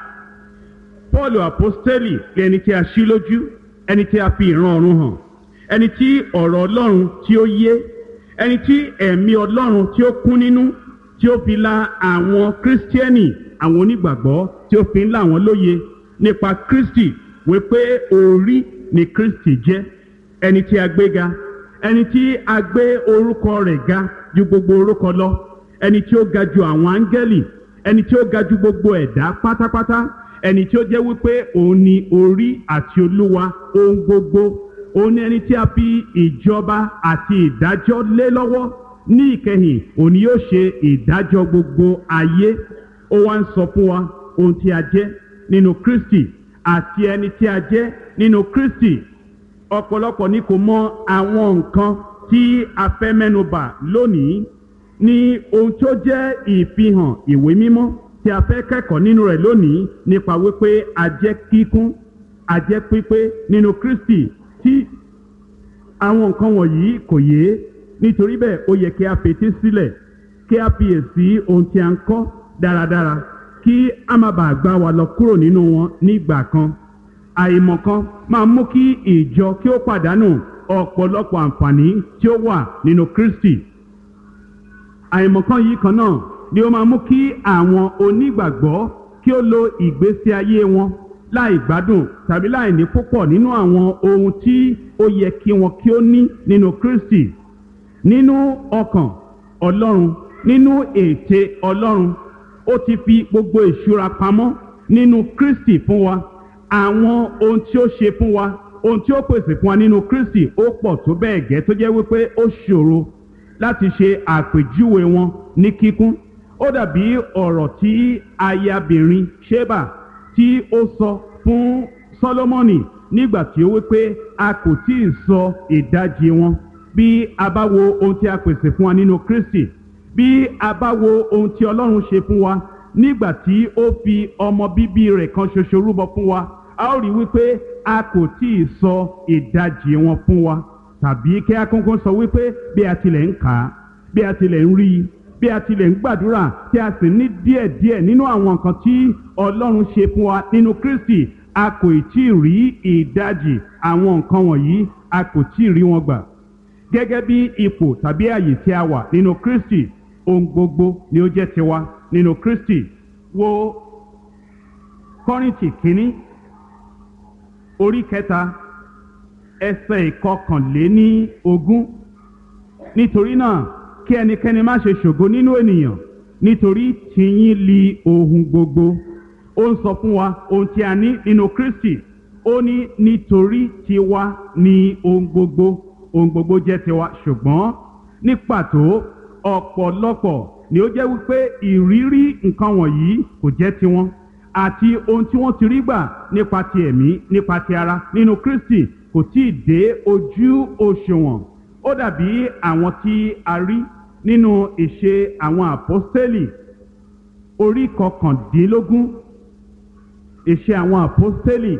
Paul apostoli ẹni tí a ṣí lójú ẹni tí a fi ìran ọ̀run hàn ẹni tí ọ̀rọ̀ Ọlọ́run tí ó yé ẹni tí ẹ̀mí Ọlọ́run tí ó kún nínú tí ó fi la àwọn kírísítíẹ́nì àwọn onígbàgbọ́ tí ó fi ń là wọ́n lóye nípa Kristi wípé orí ni Kristi jẹ́ ẹni tí a gbé ga ẹni tí a gbé orúkọ rẹ̀ ga ju gbogbo orúkọ lọ ẹni tí ó ga ju àwọn áńgẹ́lì ẹni tí ó ga ju gbogbo ẹ̀dá pátápátá ẹni tí ó jẹ́ wípé òun ni orí àti olúwa ohun gbogbo òun ni ẹni tí a fi ìjọba àti ìdájọ́ lé lọ́wọ́ ní ìkẹyìn òun ni yóò ṣe ìdájọ́ gbogbo ayé ó wá ń sọ fún wa ohun tí a jẹ́ nínú Kristi àti ẹni tí a jẹ́ nínú Kristi ọ̀pọ̀lọpọ̀ ni kò mọ àwọn nǹkan tí a fẹ́ mẹ́nubà lónìí ní ohun tó jẹ́ ìfihàn ìwé mímọ́ tí a fẹ́ kẹ́kọ̀ọ́ nínú rẹ̀ lónìí nípa wípé a jẹ́ kíkún a jẹ́ pípé nínú Kristi tí àwọn nǹkan wọ̀nyí kò yé nítorí bẹ́ẹ̀ ó yẹ kí a fetí sílẹ̀ kí a fiyèsí ohun tí a ń kọ́ dáradára kí a má bàa gbá wa lọ kúrò nínú wọn nígbà kan àìmọ̀kan máa mú kí ìjọ kí ó pàdánù ọ̀pọ̀lọpọ̀ àǹfààní tí ó wà nínú Kristi àìmọ̀kan yìí kan náà ni ó máa mú kí àwọn onígbàgbọ́ kí ó lo ìgbésí ayé wọn láì gbádùn tàbí láì ní púpọ̀ nínú àwọn ohun tí ó yẹ kí wọn kí ó ní nínú Kristi nínú ọkàn Ọlọ́run nínú ète Ọlọ́run ó ti fi gbogbo ìṣúra pamọ́ nínú Kristi fún wa àwọn ohun tí ó ṣe fún wa ohun tí ó pèsè fún wa nínú Kristi ó pọ̀ tó bẹ́ẹ̀ gẹ́ tó jẹ́ wípé ó ṣòro láti ṣe àpèjúwe wọn ní kíkún ó dàbí ọ̀rọ̀ tí ayabìnrin Ṣébà tí ó sọ fún Sólómọ́nì nígbà tí ó wípé a kò tí ì sọ ìdajì wọn bí a bá wo ohun tí a pèsè fún wa nínú Kristi bí a bá wo ohun tí Ọlọ́run ṣe fún wa nígbà tí ó fi ọmọ bíbí rẹ̀ kan ṣoṣo rúbọ fún wa a ó rí wípé a kò tí ì sọ ìdajì wọn fún wa tàbí kí a kọ́kọ́ sọ wípé bí a tilẹ̀ ń kà á bí a tilẹ̀ ń rí i bí a tilẹ̀ ń gbàdúrà tí a sì ní díẹ̀díẹ̀ nínú àwọn nǹkan tí Ọlọ́run ṣe fún wa nínú Kristi a kò tí ì rí ìdajì àwọn nǹkan wọ̀nyí a kò tí ì rí wọn gbà gẹ́gẹ́ bí ipò tàbí àyè tí a wà nínú Kristi ohun gbogbo ni ó jẹ́ tiwa nínú Kristi wo Kọ́ríńtì kínní orí kẹta ẹsẹ̀ ìkọkànléní ogún nítorí náà kí ẹnikẹ́ni má ṣe ṣògo nínú ènìyàn nítorí tìyín li ohun gbogbo ó ń sọ fún wa ohun tí a ní nínú kristi ó ní nítorí tiwa ni ohun gbogbo ohun gbogbo jẹ́ tiwa ṣùgbọ́n ní pàtó ọ̀pọ̀lọpọ̀ ni ó jẹ́ wípé ìrírí nǹkan wọ̀nyí kò jẹ́ tiwọn àti ohun tí wọ́n ti rí gbà nípa ti ẹ̀mí nípa ti ara nínú kristi kò tí ì dé ojú òṣùwọ̀n ó dàbí àwọn tí a rí nínú ìṣe àwọn àpọ́stélì orí kọkàndínlógún ìṣe àwọn àpọ́stélì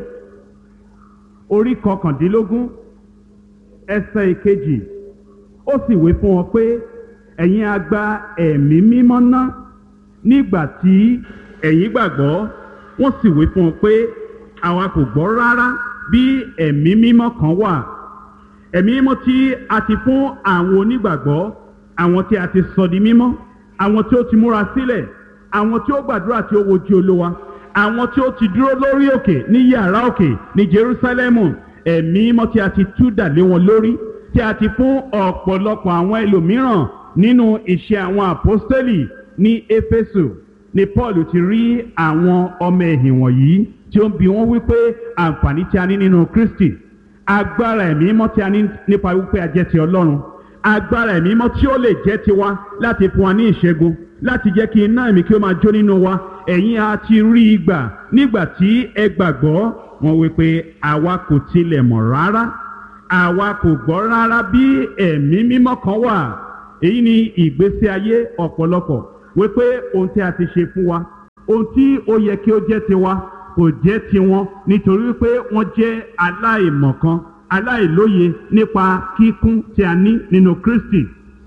orí kọkàndínlógún ẹsẹ̀ ìkejì ó sì wé fún wọn pé ẹ̀yin a gba ẹ̀mí mímọ́ ná nígbà tí ẹ̀yin gbàgbọ́ wọ́n sì wé fún wọn pé àwa kò gbọ́ rárá bí ẹ̀mí mímọ́ kan wà ẹ̀mí mímọ́ tí a ti fún àwọn onígbàgbọ́ àwọn tí a ti sọ di mímọ́ àwọn tí ó ti múra sílẹ̀ àwọn tí ó gbàdúrà tí ó wojú olówa àwọn tí ó ti dúró lórí òkè ní yàrá òkè ní jerusalemu ẹ̀mí mímọ́ tí a ti tú dà lé wọn lórí tí a ti fún ọ̀pọ̀lọpọ̀ àwọn ẹlòmíràn nínú iṣẹ́ àwọn àpọ́stẹ́lì ní éfésù ni paul ti rí àwọn ọmọ ẹ̀hìn wọ̀nyí tí ó ń bi wọ́n wípé àǹfààní tí a ní nínú kristi agbára ẹ̀mí mímọ́ tí a ní nípa wípé a jẹ́ ti ọlọ́run agbára ẹ̀mí mímọ́ tí ó lè jẹ́ tiwa láti fún wa ní ìṣẹ́gun láti jẹ́ kí iná ẹ̀mí kí ó máa jó nínú wa ẹ̀yin a ti rí i gbà nígbà tí ẹ gbàgbọ́ wọn wípé àwa kò tilẹ̀ mọ̀ rárá àwa kò gbọ́ rárá bí ẹ̀mí mímọ́ kan wà èyí ni ìgbésí ayé ọ̀pọ̀lọpọ̀ wípé ohun tí a ti ṣe fún wa ohun tí ó yẹ kí ó jẹ́ tiwa kò jẹ́ tiwọn nítorí wípé wọ́n jẹ́ aláìmọ̀kan aláìlóye nípa kíkún tí a ní nínú kristi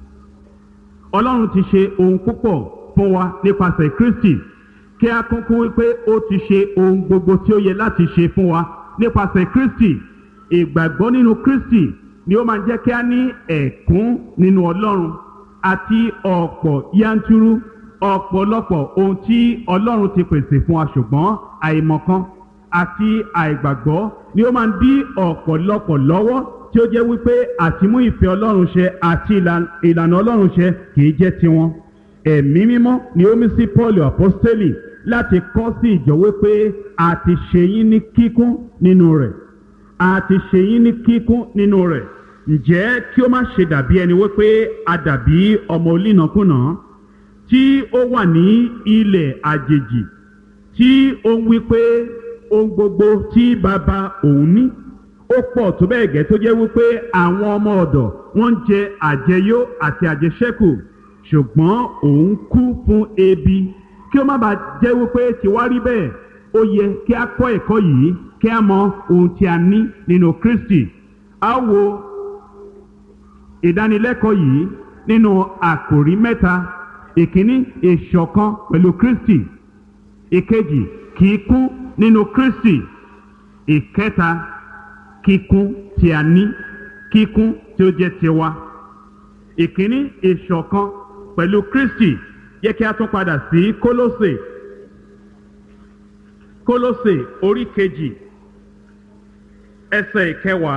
ọlọ́run ti ṣe ohun púpọ̀ fún wa nípasẹ̀ kristi kí a kúnkún wípé ó ti ṣe ohun gbogbo tí ó yẹ láti ṣe fún wa nípasẹ̀ kristi ìgbàgbọ́ nínú kristi ni ó máa jẹ́ kí a ní ẹ̀kún nínú ọlọ́run àti ọ̀pọ̀ yanturu ọ̀pọ̀lọpọ̀ ohun tí ọlọ́run ti pèsè fún wa ṣùgbọ́n àìmọ̀kan àti àìgbàgbọ́ ni ó máa ń dí ọ̀pọ̀lọpọ̀ lọ́wọ́ tí ó jẹ́ wípé àtimú ìfẹ́ ọlọ́run ṣe àti ìlànà ọlọ́run ṣe kìí jẹ́ tiwọn ẹ̀mí mímọ́ ni ó mí sí paul apostoli láti kọ́ sí ìjọ wípé a ti ṣe yín ní kíkún nínú rẹ̀ a ti ṣe yín ní kíkún nínú rẹ̀ ǹjẹ́ kí ó má ṣe dàbí ẹni wípé a dàbí ọmọ olínàkúnà tí ó wà ní ilẹ̀ àjèjì tí ó ń wípé ohun gbogbo tí bàbá òun ní ó pọ̀ tó bẹ́ẹ̀ gẹ́ tó jẹ́ wípé àwọn ọmọ ọ̀dọ̀ wọ́n ń jẹ àjẹyó àti àjẹṣẹ́kù ṣùgbọ́n òun kú fún ebi kí ó má bàa jẹ́ wípé tiwa rí bẹ́ẹ̀ ó yẹ kí a kọ́ ẹ̀kọ́ yìí kí a mọ ohun tí a ní nínú kristi a wo ìdánilẹ́kọ̀ọ́ yìí nínú àkòrí mẹ́ta ìkíní ìṣọ̀kan pẹ̀lú kristi ìkejì kíkún nínú kristi ìkẹta kíkún tí a ní kíkún tí ó jẹ́ tiwa ìkíní ìṣọ̀kan pẹ̀lú kristi yẹ kí a tún padà sí kólósè kólósè orí kejì ẹsẹ̀ ìkẹwàá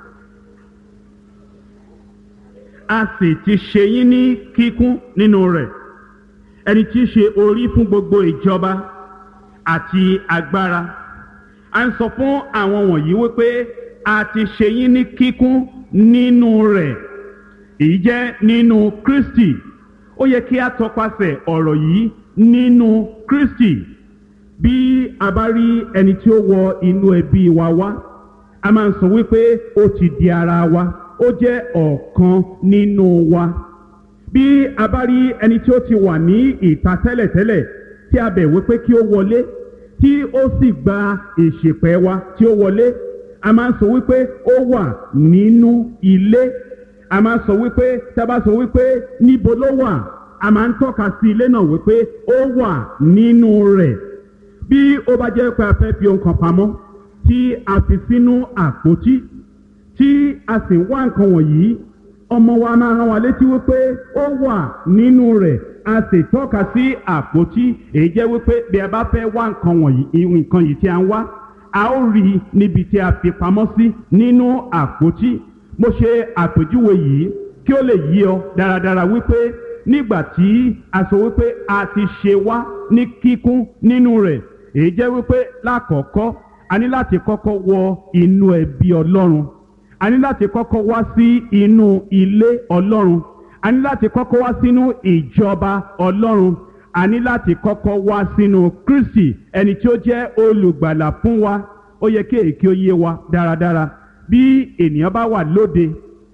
a sì ti ṣe yín ní kíkún nínú rẹ̀ ẹni tí í ṣe orí fún gbogbo ìjọba àti agbára a ń sọ fún àwọn wọ̀nyí wípé a ti ṣe yín ní kíkún nínú rẹ̀ èyí jẹ́ nínú kristi ó yẹ kí a tọpasẹ̀ ọ̀rọ̀ yìí nínú kristi bí a bá rí ẹni tí ó wọ inú ẹbí wa wá a máa ń sọ wípé ó ti di ara wa ó jẹ́ ọ̀kan nínú wa bí a bá rí ẹni tí ó ti wà ní ìta tẹ́lẹ̀tẹ́lẹ̀ tí a bẹ̀ wípé kí ó wọlé tí ó sì gba ìṣèpẹ́ wa tí ó wọlé a máa ń sọ wípé ó wà nínú ilé a máa ń sọ wípé tá a bá sọ wípé níbo ló wà a máa ń tọ́ka sí ilé náà wípé ó wà nínú rẹ̀ bí ó bá jẹ́ pé a fẹ́ fi ohun kan pamọ́ tí a fi sínú àpótí tí a sì wá nǹkan wọ̀nyí ọmọ wa máa rán wa létí wípé ó wà nínú rẹ̀ a sì tọ́ka sí àpótí èyí jẹ́ wípé bí a bá fẹ́ wá nǹkan wọ̀nyí nǹkan yìí tí a ń wá a ó rí i níbi tí a fi pamọ́ sí nínú àpótí mo ṣe àpèjúwe yìí kí ó lè yí ọ dáradára wípé nígbà tí a sọ wípé a ti ṣe wá ní kíkún nínú rẹ̀ èyí jẹ́ wípé lákọ̀ọ́kọ́ a ní láti kọ́kọ́ wọ inú ẹbí ọlọ́run a ní láti kọ́kọ́ wá sí inú ilé ọlọ́run a ní láti kọ́kọ́ wá sínú ìjọba ọlọ́run a ní láti kọ́kọ́ wá sínú kristi ẹni tí ó jẹ́ olùgbàlà fún wa ó yẹ kí èyí kí ó yé wa dáradára bí ènìyàn bá wà lóde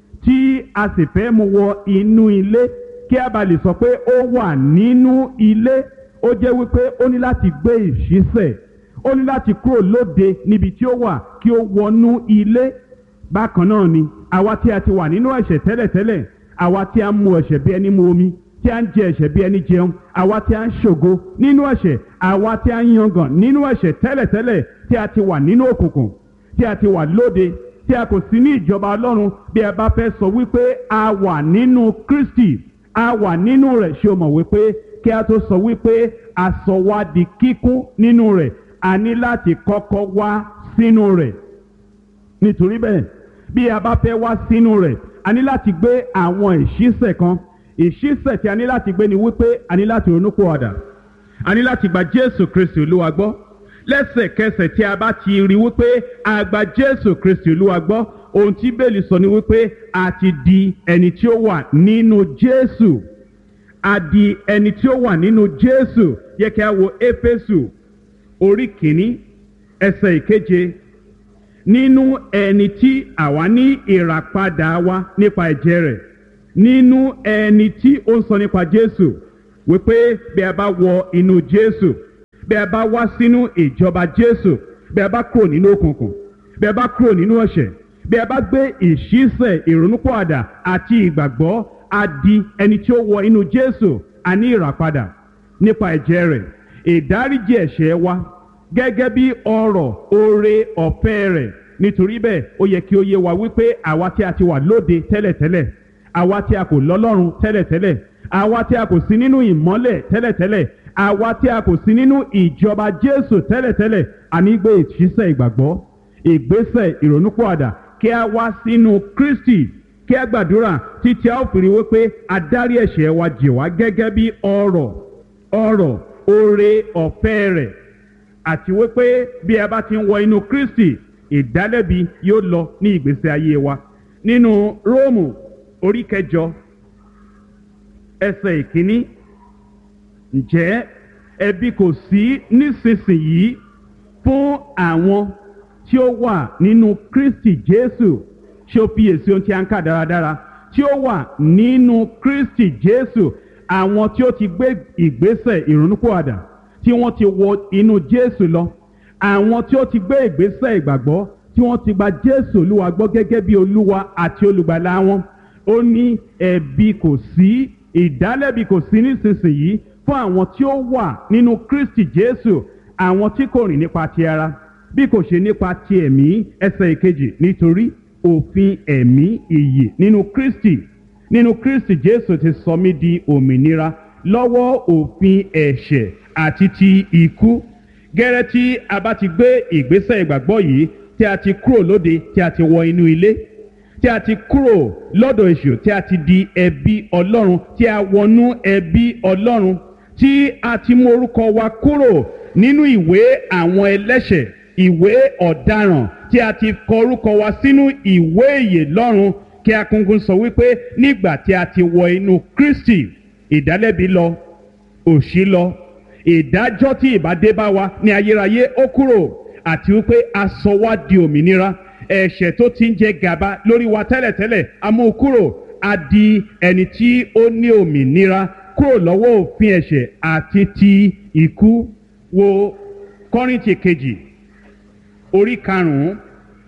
tí a sì fẹ́ mú wọ inú ilé kí a bá lè sọ pé ó wà nínú ilé ó jẹ́ wípé ó ní láti gbé ìṣísẹ̀ ó ní láti kúrò lóde níbi tí ó wà kí ó wọnú ilé bákan náà ni àwa tí a ti wà nínú ẹ̀ṣẹ̀ tẹ́lẹ̀tẹ́lẹ̀ àwa tí a ń mu ẹ̀ṣẹ̀ bí ẹni mu omi tí a ń jẹ ẹ̀ṣẹ̀ bí ẹni jẹun àwa tí a ń ṣògo nínú ẹ̀ṣẹ̀ àwa tí a ń yangàn nínú ẹ̀ṣẹ̀ tẹ́lẹ̀tẹ́lẹ̀ tí a ti wà nínú òkùnkùn tí a ti wà lóde tí a kò sí ní ìjọba ọlọ́run bí a bá fẹ́ sọ wípé a wà nínú kristi a wà nínú rẹ̀ ṣé o mọ̀ wípé kí a tó sọ wípé a sọ wá di kíkún nínú rẹ̀ a ní láti kọ́kọ́ wá sínú rẹ̀ nítorí bẹ́ẹ̀ bí a bá fẹ́ wá sínú rẹ̀ a ní láti gbé àwọn ìṣísẹ̀ kan ìṣísẹ̀ tí a ní láti gbé ni wípé a ní láti ronúpìwàdà a ní láti gba jésù kristi olúwa gbọ́ lẹ́sẹ̀kẹsẹ̀ tí a bá ti rí wípé a gba jésù kristi olúwa gbọ́ ohun tí bẹ́ẹ̀lì sọ ni wípé a ti di ẹni tí ó wà nínú jésù a di ẹni tí ó wà nínú jésù yẹ kí a wo éfésù orí kìíní ẹsẹ̀ ìkeje nínú ẹni tí àwa ní ìràpadà wa nípa ẹ̀jẹ̀ rẹ̀ nínú ẹni tí ó ń sọ nípa jésù wípé bí a bá wọ inú jésù bí a bá wá sínú ìjọba jésù bí a bá kúrò nínú òkùnkùn bí a bá kúrò nínú ẹ̀ṣẹ̀ bí a bá gbé ìṣísẹ̀ ìrònúpọ̀àdà àti ìgbàgbọ́ a di ẹni tí ó wọ inú jésù a ní ìràpadà nípa ẹ̀jẹ̀ rẹ̀ ìdáríjì ẹ̀ṣẹ̀ wa gẹ́gẹ́ bí ọrọ̀ oore ọ̀fẹ́ rẹ̀ nítorí bẹ́ẹ̀ ó yẹ kí ó yé wa wípé àwa tí a ti wà lóde tẹ́lẹ̀tẹ́lẹ̀ àwa tí a kò lọ́lọ́run tẹ́lẹ̀tẹ́lẹ̀ àwa tí a kò sí nínú ìmọ́lẹ̀ tẹ́lẹ̀tẹ́lẹ̀ àwa tí a kò sí nínú ìjọba jésù tẹ́lẹ̀tẹ́lẹ̀ àní gbé ìṣísẹ̀ ìgbàgbọ́ ìgbésẹ̀ ìrònúpọ̀àdà kí a wá sínú kristi kí a gbàdúrà títí a ó fi rí wípé adarí ẹ̀ṣẹ̀ wa jì wá gẹ́gẹ́ bí ọrọ̀ ọrọ̀ oore ọ̀fẹ́ rẹ̀ àti wípé bí a bá ti ń wọ inú kristi ìdálẹ́bi yóò lọ ní ìgbésí ayé wa nínú róòmù orí kẹjọ ẹsẹ̀ ìkíní ǹjẹ́ ẹbí kò sí nísinsìnyí fún àwọn tí ó wà nínú kristi jésù ṣé ó fiyèsí ohun tí a ń kà dáradára tí ó wà nínú kristi jésù àwọn tí ó ti gbé ìgbésẹ̀ ìrònúpìwàdà tí wọ́n ti wọ inú jésù lọ àwọn tí ó ti gbé ìgbésẹ̀ ìgbàgbọ́ tí wọ́n ti gba jésù olúwa gbọ́ gẹ́gẹ́ bí olúwa àti olùgbàlà wọn ó ní ẹ̀bi kò sí ìdálẹ́bi kò sí nísinsìnyí fún àwọn tí ó wà nínú kristi jésù àwọn tí kò rìn nípa ti ara bí kò ṣe nípa ti ẹ̀mí ẹsẹ̀ ìkejì nítorí òfin ẹ̀mí ìyè nínú kristi nínú kristi jésù ti sọ mí di òmìnira lọ́wọ́ òfin ẹ̀ṣẹ̀ àti ti ikú gẹ́rẹ́ tí a bá ti gbé ìgbésẹ̀ ìgbàgbọ́ yìí tí a ti kúrò lóde tí a ti wọ inú ilé tí a ti kúrò lọ́dọ̀ èṣù tí a ti di ẹbí ọlọ́run tí a wọnú ẹbí ọlọ́run tí a ti mú orúkọ wa kúrò nínú ìwé àwọn ẹlẹ́ṣẹ̀ ìwé ọ̀daràn tí a ti kọ orúkọ wa sínú ìwé ìyè lọ́run kí a kúnkún sọ wípé nígbà tí a ti wọ inú kristi ìdálẹ́bi lọ òṣì lọ ìdájọ́ tí ìbádé bá wa ní ayérayé ó kúrò àti wípé a sọ wá di òmìnira ẹ̀ṣẹ̀ tó ti ń jẹ gàba lórí wa tẹ́lẹ̀tẹ́lẹ̀ a mú kúrò a di ẹni tí ó ní òmìnira kúrò lọ́wọ́ òfin ẹ̀ṣẹ̀ àti ti ikú wo kọ́rìntì kejì orí karùn-ún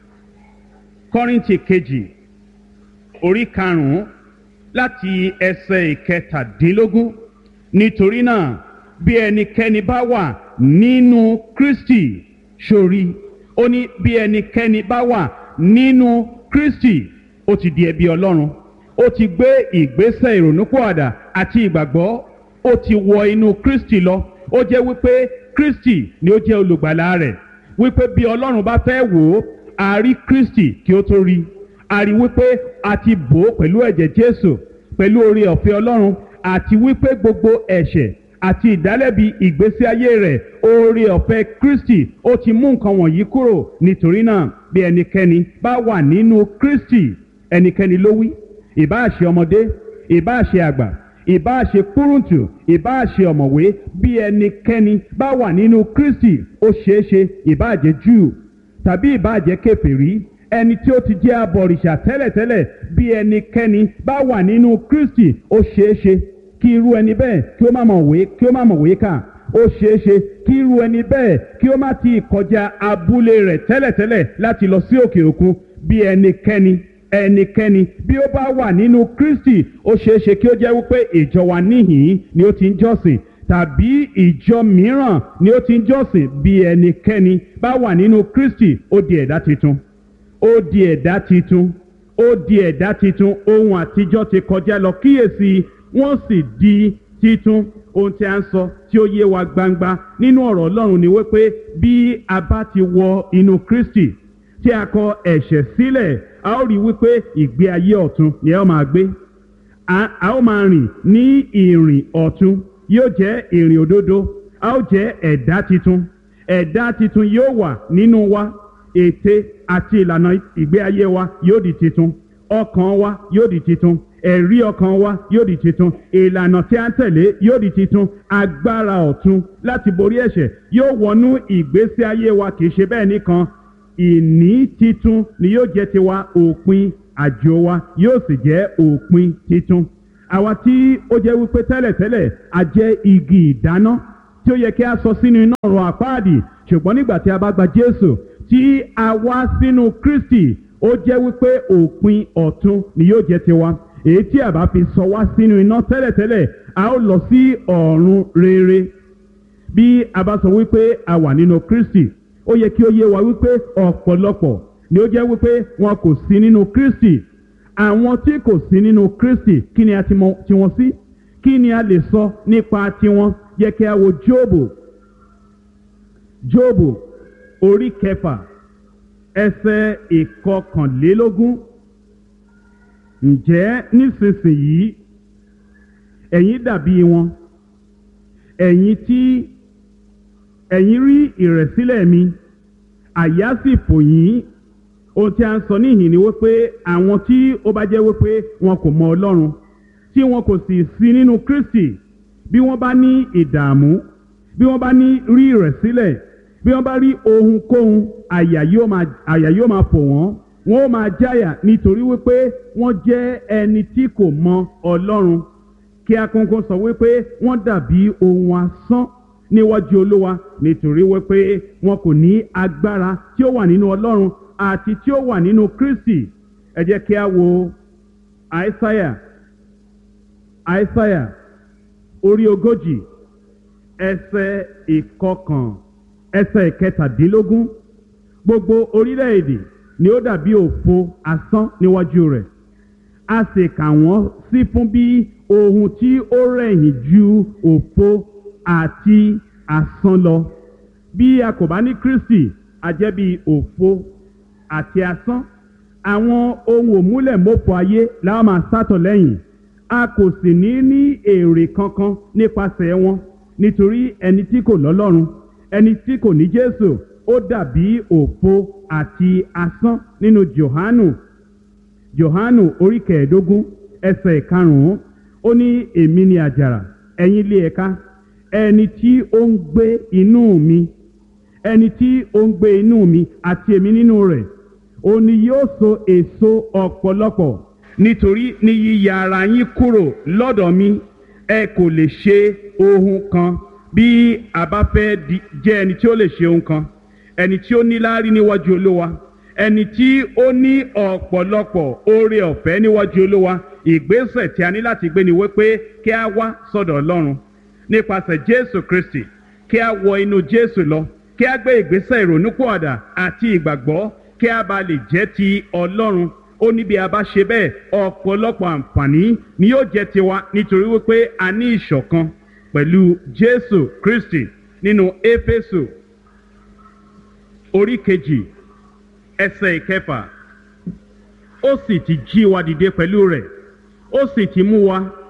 kọ́rìntì kejì orí karùn-ún láti ẹsẹ̀ ìkẹtàdínlógún nítorí náà bí ẹnikẹ́ni bá wà nínú kristi sórí ó ní bí ẹnikẹ́ni bá wà nínú kristi ó ti di ẹbí ọlọ́run ó ti gbé ìgbésẹ̀ ìrònúpọ̀àdà àti ìgbàgbọ́ ó ti wọ inú kristi lọ ó jẹ́ wípé kristi ni ó jẹ́ olùgbàlà rẹ̀ wípé bí ọlọ́run bá fẹ́ wò ó a rí kristi kí ó tó rí a rí wípé a ti bò ó pẹ̀lú ẹ̀jẹ̀ jésù pẹ̀lú oore ọ̀fẹ́ ọlọ́run àti wípé gbogbo ẹ̀ṣẹ̀ àti ìdálẹ́bi ìgbésí ayé rẹ̀ oore ọ̀fẹ́ kristi ó ti mú nǹkan wọ̀nyí kúrò nítorí náà bí ẹnikẹ́ni bá wà nínú kristi ẹnikẹ́ni ló wí ìbáà ṣe ọmọdé ìbáà ṣe àgbà ìbáà ṣe kúrúǹtù ìbáà ṣe ọ̀mọ̀wé bí ẹnikẹ́ni bá wà nínú kristi ó ṣeé ṣe ìbáà jẹ́ júù tàbí ìbáà jẹ́ kèfèrí ẹni tí ó ti jẹ́ abọ̀rìṣà tẹ́lẹ̀tẹ́lẹ̀ bí ẹnikẹ́ni bá wà nínú kristi ó ṣeé ṣe kí irú ẹni bẹ́ẹ̀ kí ó má mọ̀wé kí ó má mọ̀wé kà ó ṣeé ṣe kí irú ẹni bẹ́ẹ̀ kí ó má ti kọjá abúlé rẹ̀ tẹ́lẹ̀tẹ́lẹ̀ láti lọ sí òkè òkun bí ẹnikẹ́ni ẹnikẹ́ni bí ó bá wà nínú kristi ó ṣeé ṣe kí ó jẹ́ wípé ìjọ wa níhìn ni ó ti ń jọ́sìn tàbí ìjọ mìíràn ni ó ti ń jọ́sìn bí ẹnikẹ́ni bá wà nínú kristi ó di ẹ̀dá tuntun ó di ẹ̀dá titun ó di ẹ̀dá titun ohun àtijọ́ ti kọjá lọ kíyèsí wọ́n sì di titun ohun tí a ń sọ tí ó yé wa gbangba nínú ọ̀rọ̀ ọlọ́run ni wípé bí a bá ti wọ inú kristi tí a kọ ẹ̀ṣẹ̀ sílẹ̀ a ó rí wípé ìgbé ayé ọ̀tun ni a ó máa gbé a ó máa rìn ní ìrìn ọ̀tun yóò jẹ́ ìrìn òdodo a ó jẹ́ ẹ̀dá titun ẹ̀dá titun yóò wà nínú wa ète àti ìlànà ìgbé ayé wa yóò di titun ọkàn wa yóò di titun ẹ̀rí ọkàn wa yóò di titun ìlànà tí a ń tẹ̀lé yóò di titun agbára ọ̀tun láti borí ẹ̀ṣẹ̀ yóò wọnú ìgbésí ayé wa kì í ṣe bẹ́ẹ̀ nìkan ìní titun ni yóò jẹ́ tiwa òpin àjò wa yóò sì jẹ́ òpin titun àwa tí ó jẹ́ wípé tẹ́lẹ̀tẹ́lẹ̀ a jẹ́ igi ìdáná tí ó yẹ kí a sọ sínú iná ọ̀run àpáàdì ṣùgbọ́n nígbà tí a bá gba Jésù tí a wá sínú Kristi ó jẹ́ wípé òpin ọ̀tun ni yóò jẹ́ tiwa èyí tí a bá fi sọ wá sínú iná tẹ́lẹ̀tẹ́lẹ̀ a ó lọ sí ọ̀run rere bí a bá sọ wípé a wà nínú Kristi ó yẹ kí ó yé wa wípé ọ̀pọ̀lọpọ̀ ni ó jẹ́ wípé wọn kò sí nínú Kristi àwọn tí kò sí nínú Kristi kí ni a ti mọ tiwọn sí kí ni a lè sọ nípa tiwọn yẹ kí a wo Jóòbù Jóòbù orí kẹfà ẹsẹ̀ ìkọkànlélógún ǹjẹ́ nísinsìnyí ẹ̀yin dàbí wọn ẹ̀yin tí ẹ̀yin rí ìrẹ̀sílẹ̀ mi àyà sì fò yín ohun tí a ń sọ níhìn ni wípé àwọn tí ó bá jẹ́ wípé wọn kò mọ Ọlọ́run tí wọn kò sì sí nínú Kristi bí wọ́n bá ní ìdààmú bí wọ́n bá ní rí ìrẹ̀sílẹ̀ bí wọ́n bá rí ohunkóhun àyà yóò máa àyà yóò máa fò wọ́n wọ́n ó máa jáyà nítorí wípé wọ́n jẹ́ ẹni tí kò mọ Ọlọ́run kí akókó sọ wípé wọ́n dàbí ohun asán níwájú Olúwa nítorí wípé wọn kò ní agbára tí ó wà nínú Ọlọ́run àti tí ó wà nínú Kristi ẹ jẹ́ kí a wo Aísáyà Aísáyà orí ogójì ẹsẹ̀ ìkọkàn ẹsẹ̀ ìkẹtàdínlógún gbogbo orílẹ̀-èdè ni ó dàbí òfo asán níwájú rẹ̀ a sì kà wọ́n sí fún bí ohun tí ó rẹ̀yìn ju òfo àti asán lọ bí a kò bá ní Kristi a jẹ́ bí òfo àti asán àwọn ohun òmúlẹ̀mọ́fọ ayé la máa sátọ̀ lẹ́yìn a kò sì ní ní èrè kankan nípasẹ̀ wọn nítorí ẹni tí kò lọ́lọ́run ẹni tí kò ní Jésù ó dàbí òfo àti asán nínú Jòhánù Jòhánù orí kẹẹ̀ẹ́dógún ẹsẹ̀ ìkarùn-ún ó ní èmi ni àjàrà ẹ̀yin ilé ẹ̀ka ẹni tí ó ń gbé inú mi ẹni tí ó ń gbé inú mi àti èmi nínú rẹ̀ òun ni yóò so èso ọ̀pọ̀lọpọ̀ nítorí ní yíya ara yín kúrò lọ́dọ̀ mi ẹ kò lè ṣe ohun kan bí a bá fẹ́ jẹ́ ẹni tí ó lè ṣe ohun kan ẹni tí ó ní láárí níwájú olówa ẹni tí ó ní ọ̀pọ̀lọpọ̀ oore ọ̀fẹ́ níwájú olówa ìgbésẹ̀ tí a ní láti gbé ni wípé kí a wá sọ́dọ̀ ọlọ́run nípasẹ̀ jésù kristi kí a wọ inú jésù lọ kí a gbé ìgbésẹ̀ ìrònúpọ̀àdà àti ìgbàgbọ́ kí a bá lè jẹ́ ti ọlọ́run ó ní bí a bá ṣe bẹ́ẹ̀ ọ̀pọ̀lọpọ̀ àǹfààní ni yóò jẹ́ tiwa nítorí wípé a ní ìṣọ̀kan pẹ̀lú jésù kristi nínú éfésù orí kejì ẹsẹ̀ ìkẹfà ó sì ti jí wa dìde pẹ̀lú rẹ̀ ó sì ti mú wa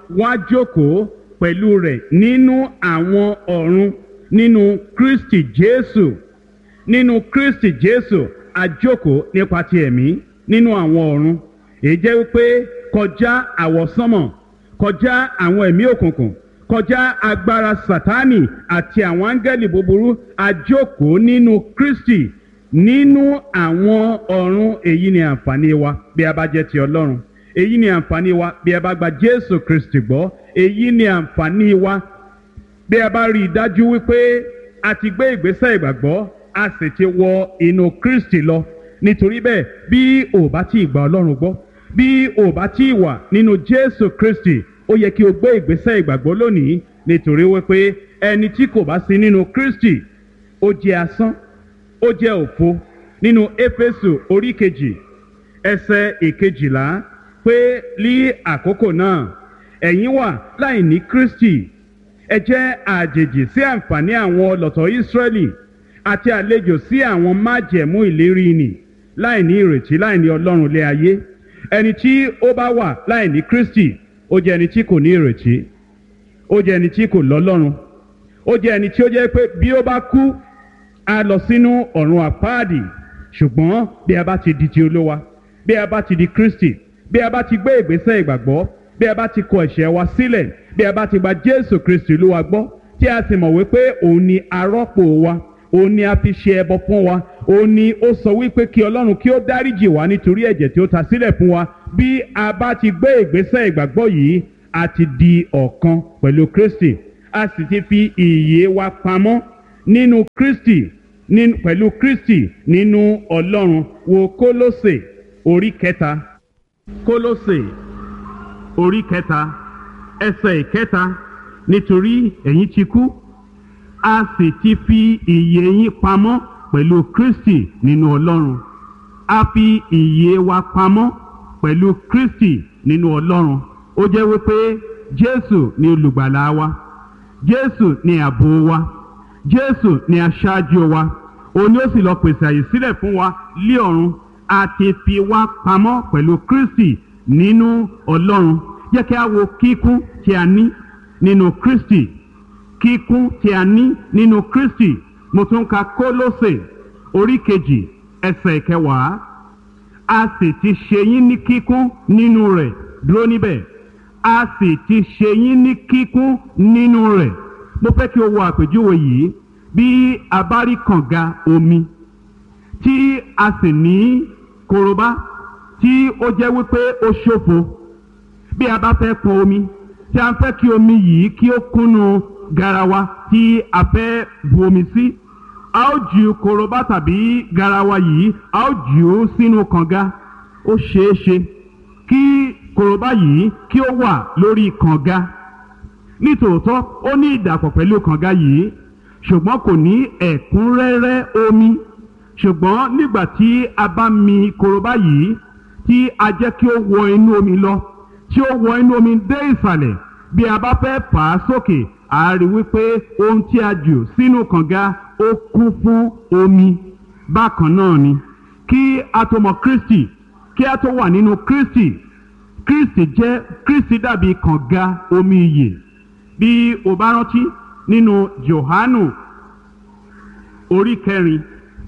wá jókòó pẹ̀lú rẹ̀ nínú àwọn ọ̀run nínú kristi jésù nínú kristi jésù àjókòó nípa ti ẹ̀mí nínú àwọn ọ̀run èyí jẹ́ wípé kọjá àwọ̀sánmọ̀ kọjá àwọn ẹ̀mí òkùnkùn kọjá agbára sátánì àti àwọn áńgẹ́lì búburú àjókòó nínú kristi nínú àwọn ọ̀run èyí ni àǹfààní wa bí a bá jẹ́ ti ọlọ́run èyí ni àǹfààní wa bí a bá gba jésù kristi gbọ́ èyí ni àǹfààní wa bí a bá rí i dájú wípé a ti gbé ìgbésẹ̀ ìgbàgbọ́ a sì ti wọ inú kristi lọ nítorí bẹ́ẹ̀ bí o bá tí ì gba ọlọ́run gbọ́ bí o bá tí ì wà nínú jésù kristi ó yẹ kí o gbé ìgbésẹ̀ ìgbàgbọ́ lónìí nítorí wípé ẹni tí kò bá sí nínú kristi ó jẹ́ asán ó jẹ́ òfo nínú éfésù orí kejì ẹsẹ̀ ìkejìlá pé ní àkókò náà ẹ̀yin wà láì ní kristi ẹ jẹ́ àjèjì sí àǹfààní àwọn ọlọ́tọ̀ ìsírẹ́lì àti àlejò sí àwọn májẹ̀mú ìlérí nì láì ní ìrètí láì ní ọlọ́run lé ayé ẹni tí ó bá wà láì ní kristi ó jẹ́ ẹni tí kò ní ìrètí ó jẹ́ ẹni tí kò lọ́lọ́run ó jẹ́ ẹni tí ó jẹ́ pé bí ó bá kú a lọ sínú ọ̀run àpáàdì ṣùgbọ́n bí a bá ti di ti olówa bí a bá ti di kristi bí a bá ti gbé ìgbésẹ̀ ìgbàgbọ́ bí a bá ti kọ ẹ̀ṣẹ̀ wa sílẹ̀ bí a bá ti gba jésù kristi olúwa gbọ́ tí a sì mọ̀ wípé òun ni arọ́pò wa òun ni a fi ṣe ẹbọ fún wa òun ni ó sọ wípé kí ọlọ́run kí ó dáríjì wá nítorí ẹ̀jẹ̀ tí ó ta sílẹ̀ fún wa bí a bá ti gbé ìgbésẹ̀ ìgbàgbọ́ yìí a ti di ọ̀kan pẹ̀lú kristi a sì ti fi ìyè wa pamọ́ nínú kristi nínú pẹ̀lú kristi nínú ọlọ́run wo kólósè orí kẹta kólósè orí kẹta ẹsẹ̀ ìkẹta nítorí ẹ̀yin ti kú a sì ti fi ìyè yín pamọ́ pẹ̀lú kristi nínú ọlọ́run a fi ìyè wa pamọ́ pẹ̀lú kristi nínú ọlọ́run ó jẹ́ wípé jésù ni olùgbàlà wa jésù ni ààbò wa jésù ni aṣáájú wa òun ni ó sì lọ pèsè àyè sílẹ̀ fún wa lé ọ̀run a ti fi wá pamọ́ pẹ̀lú kristi nínú ọlọ́run jẹ́ kí a wo kíkún tí a ní nínú kristi kíkún tí a ní nínú kristi mo tún ka kólósè orí kejì ẹsẹ̀ kẹwàá a sì ti ṣe yín ní kíkún nínú rẹ̀ dúró níbẹ̀ a sì ti ṣe yín ní kíkún nínú rẹ̀ mo fẹ́ kí o wo àpèjúwe yìí bí a bá rí kànga omi tí a sì ní korobá tí ó jẹ́ wípé ó ṣòfo bí a bá fẹ́ pọn omi tí a fẹ́ kí omi yìí kí ó kúnnu garawa tí a fẹ́ bu omi sí a ó ju korobá tàbí garawa yìí a ó jù ú sínú kànga ó ṣeé ṣe kí korobá yìí kí ó wà lórí kànga nítòótọ́ ó ní ìdàpọ̀ pẹ̀lú kànga yìí ṣùgbọ́n kò ní ẹ̀kúnrẹ́rẹ́ omi ṣùgbọ́n nígbà tí a bá mi korobá yìí tí a jẹ́ kí ó wọ inú omi lọ tí ó wọ inú omi dé ìsàlẹ̀ bí a bá fẹ́ fà á sókè a rí wípé ohun tí a jù sínú kànga ó kún fún omi bákan náà ni kí a tó mọ kristi kí a tó wà nínú kristi kristi jẹ́ kristi dàbí kànga omi iyè bí o bá rántí nínú johanu orí kẹrin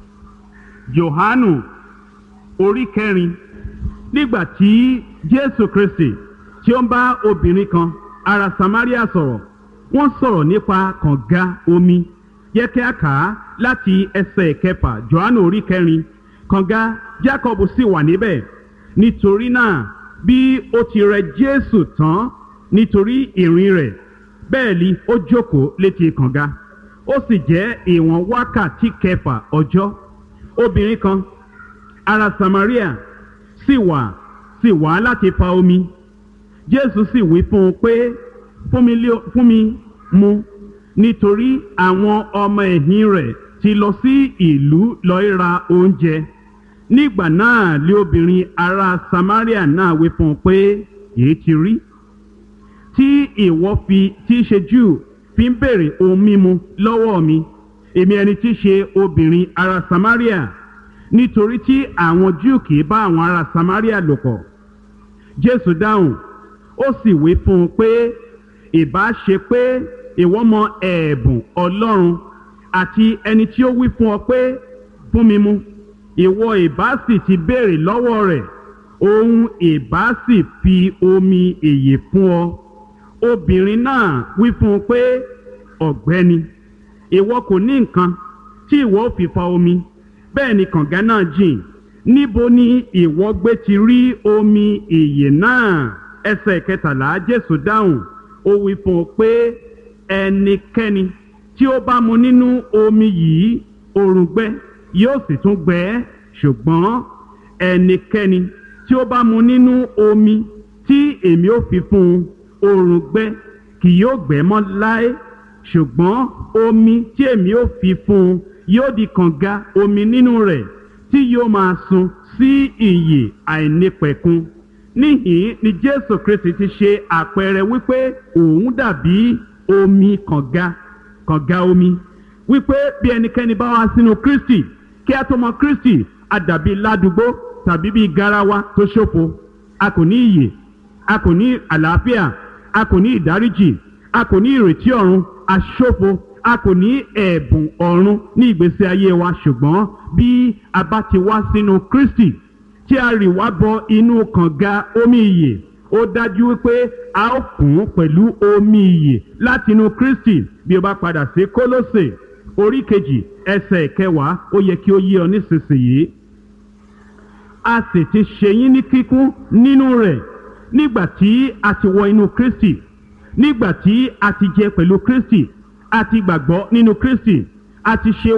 johanu orí kẹrin nígbà tí jésù kristi tí ó ń bá obìnrin kan ará samaria sọ̀rọ̀ wọ́n sọ̀rọ̀ nípa kànga omi yẹ kí a kà á láti ẹsẹ̀ kẹfà johanu orí kẹrin kànga jacob sì wà níbẹ̀ nítorí náà bí ó ti rẹ jésù tán nítorí ìrìn rẹ̀ bẹ́ẹ̀ ni ó jókòó létí kànga ó sì jẹ́ ìwọ̀n wákàtí kẹfà ọjọ́ obìnrin kan ará samaria sì wà sì wá láti fa omi jésù sì wí fún un pé fún mi lé- fún mi mu nítorí àwọn ọmọ ẹ̀yìn rẹ̀ ti lọ sí ìlú lọ́ọ́ ra oúnjẹ nígbà náà lé obìnrin ará samaria náà wí fún un pé èyí ti rí tí ìwọ fi tí í ṣe júù fi ń béèrè ohun mímu lọ́wọ́ mi èmi ẹni tí í ṣe obìnrin ará samaria nítorí tí àwọn júù kì í bá àwọn ará samaria lò pọ̀ jésù dáhùn ó sì wí fún un pé ìbá ṣe pé ìwọ mọ ẹ̀bùn ọlọ́run àti ẹni tí ó wí fún ọ pé fún mi mu ìwọ ìbá sì ti béèrè lọ́wọ́ rẹ̀ òun ìbá sì fi omi èyè fún ọ obìnrin náà wí fún un pé ọ̀gbẹ́ni ìwọ kò ní nǹkan tí ìwọ ò fi fa omi bẹ́ẹ̀ ni kànga náà jìn níbo ni ìwọ gbé ti rí omi ìyè náà ẹsẹ̀ kẹtàlá jésù dáhùn ó wí fún un pé ẹnikẹ́ni tí ó bá mu nínú omi yìí òrùngbẹ yóò sì tún gbẹ ẹ́ ṣùgbọ́n ẹnikẹ́ni tí ó bá mu nínú omi tí èmi ó fi fún un òrùngbẹ kì yóò gbẹ mọ́ láé ṣùgbọ́n omi tí èmi ó fi fún un yóò di kànga omi nínú rẹ̀ tí yóò máa sun sí ìyè àìnípẹ̀kun níhìn ni jésù kristi ti ṣe àpẹẹrẹ wípé òun dàbí omi kànga kànga omi wípé bí ẹnikẹ́ni bá wá sínú kristi kí a tó mọ kristi a dàbí ládùúgbò tàbí bí garawa tó ṣòfo a kò ní ìyè a kò ní àlàáfíà a kò ní ìdáríjì a kò ní ìrètí ọ̀run a ṣòfo a kò ní ẹ̀bùn ọ̀run ní ìgbésí ayé wa ṣùgbọ́n bí a bá ti wá sínú kristi tí a rì wá bọ inú kànga omi ìyè ó dájú wípé a ó kún pẹ̀lú omi ìyè láti inú kristi bí o bá padà sí kólósè orí kejì ẹsẹ̀ kẹwàá ó yẹ kí ó yé ọ nísinsìnyí a sì ti ṣe yín ní kíkún nínú rẹ̀ nígbà tí a ti wọ inú kristi nígbà tí a ti jẹ pẹ̀lú kristi a ti gbàgbọ́ nínú kristi a ti ṣe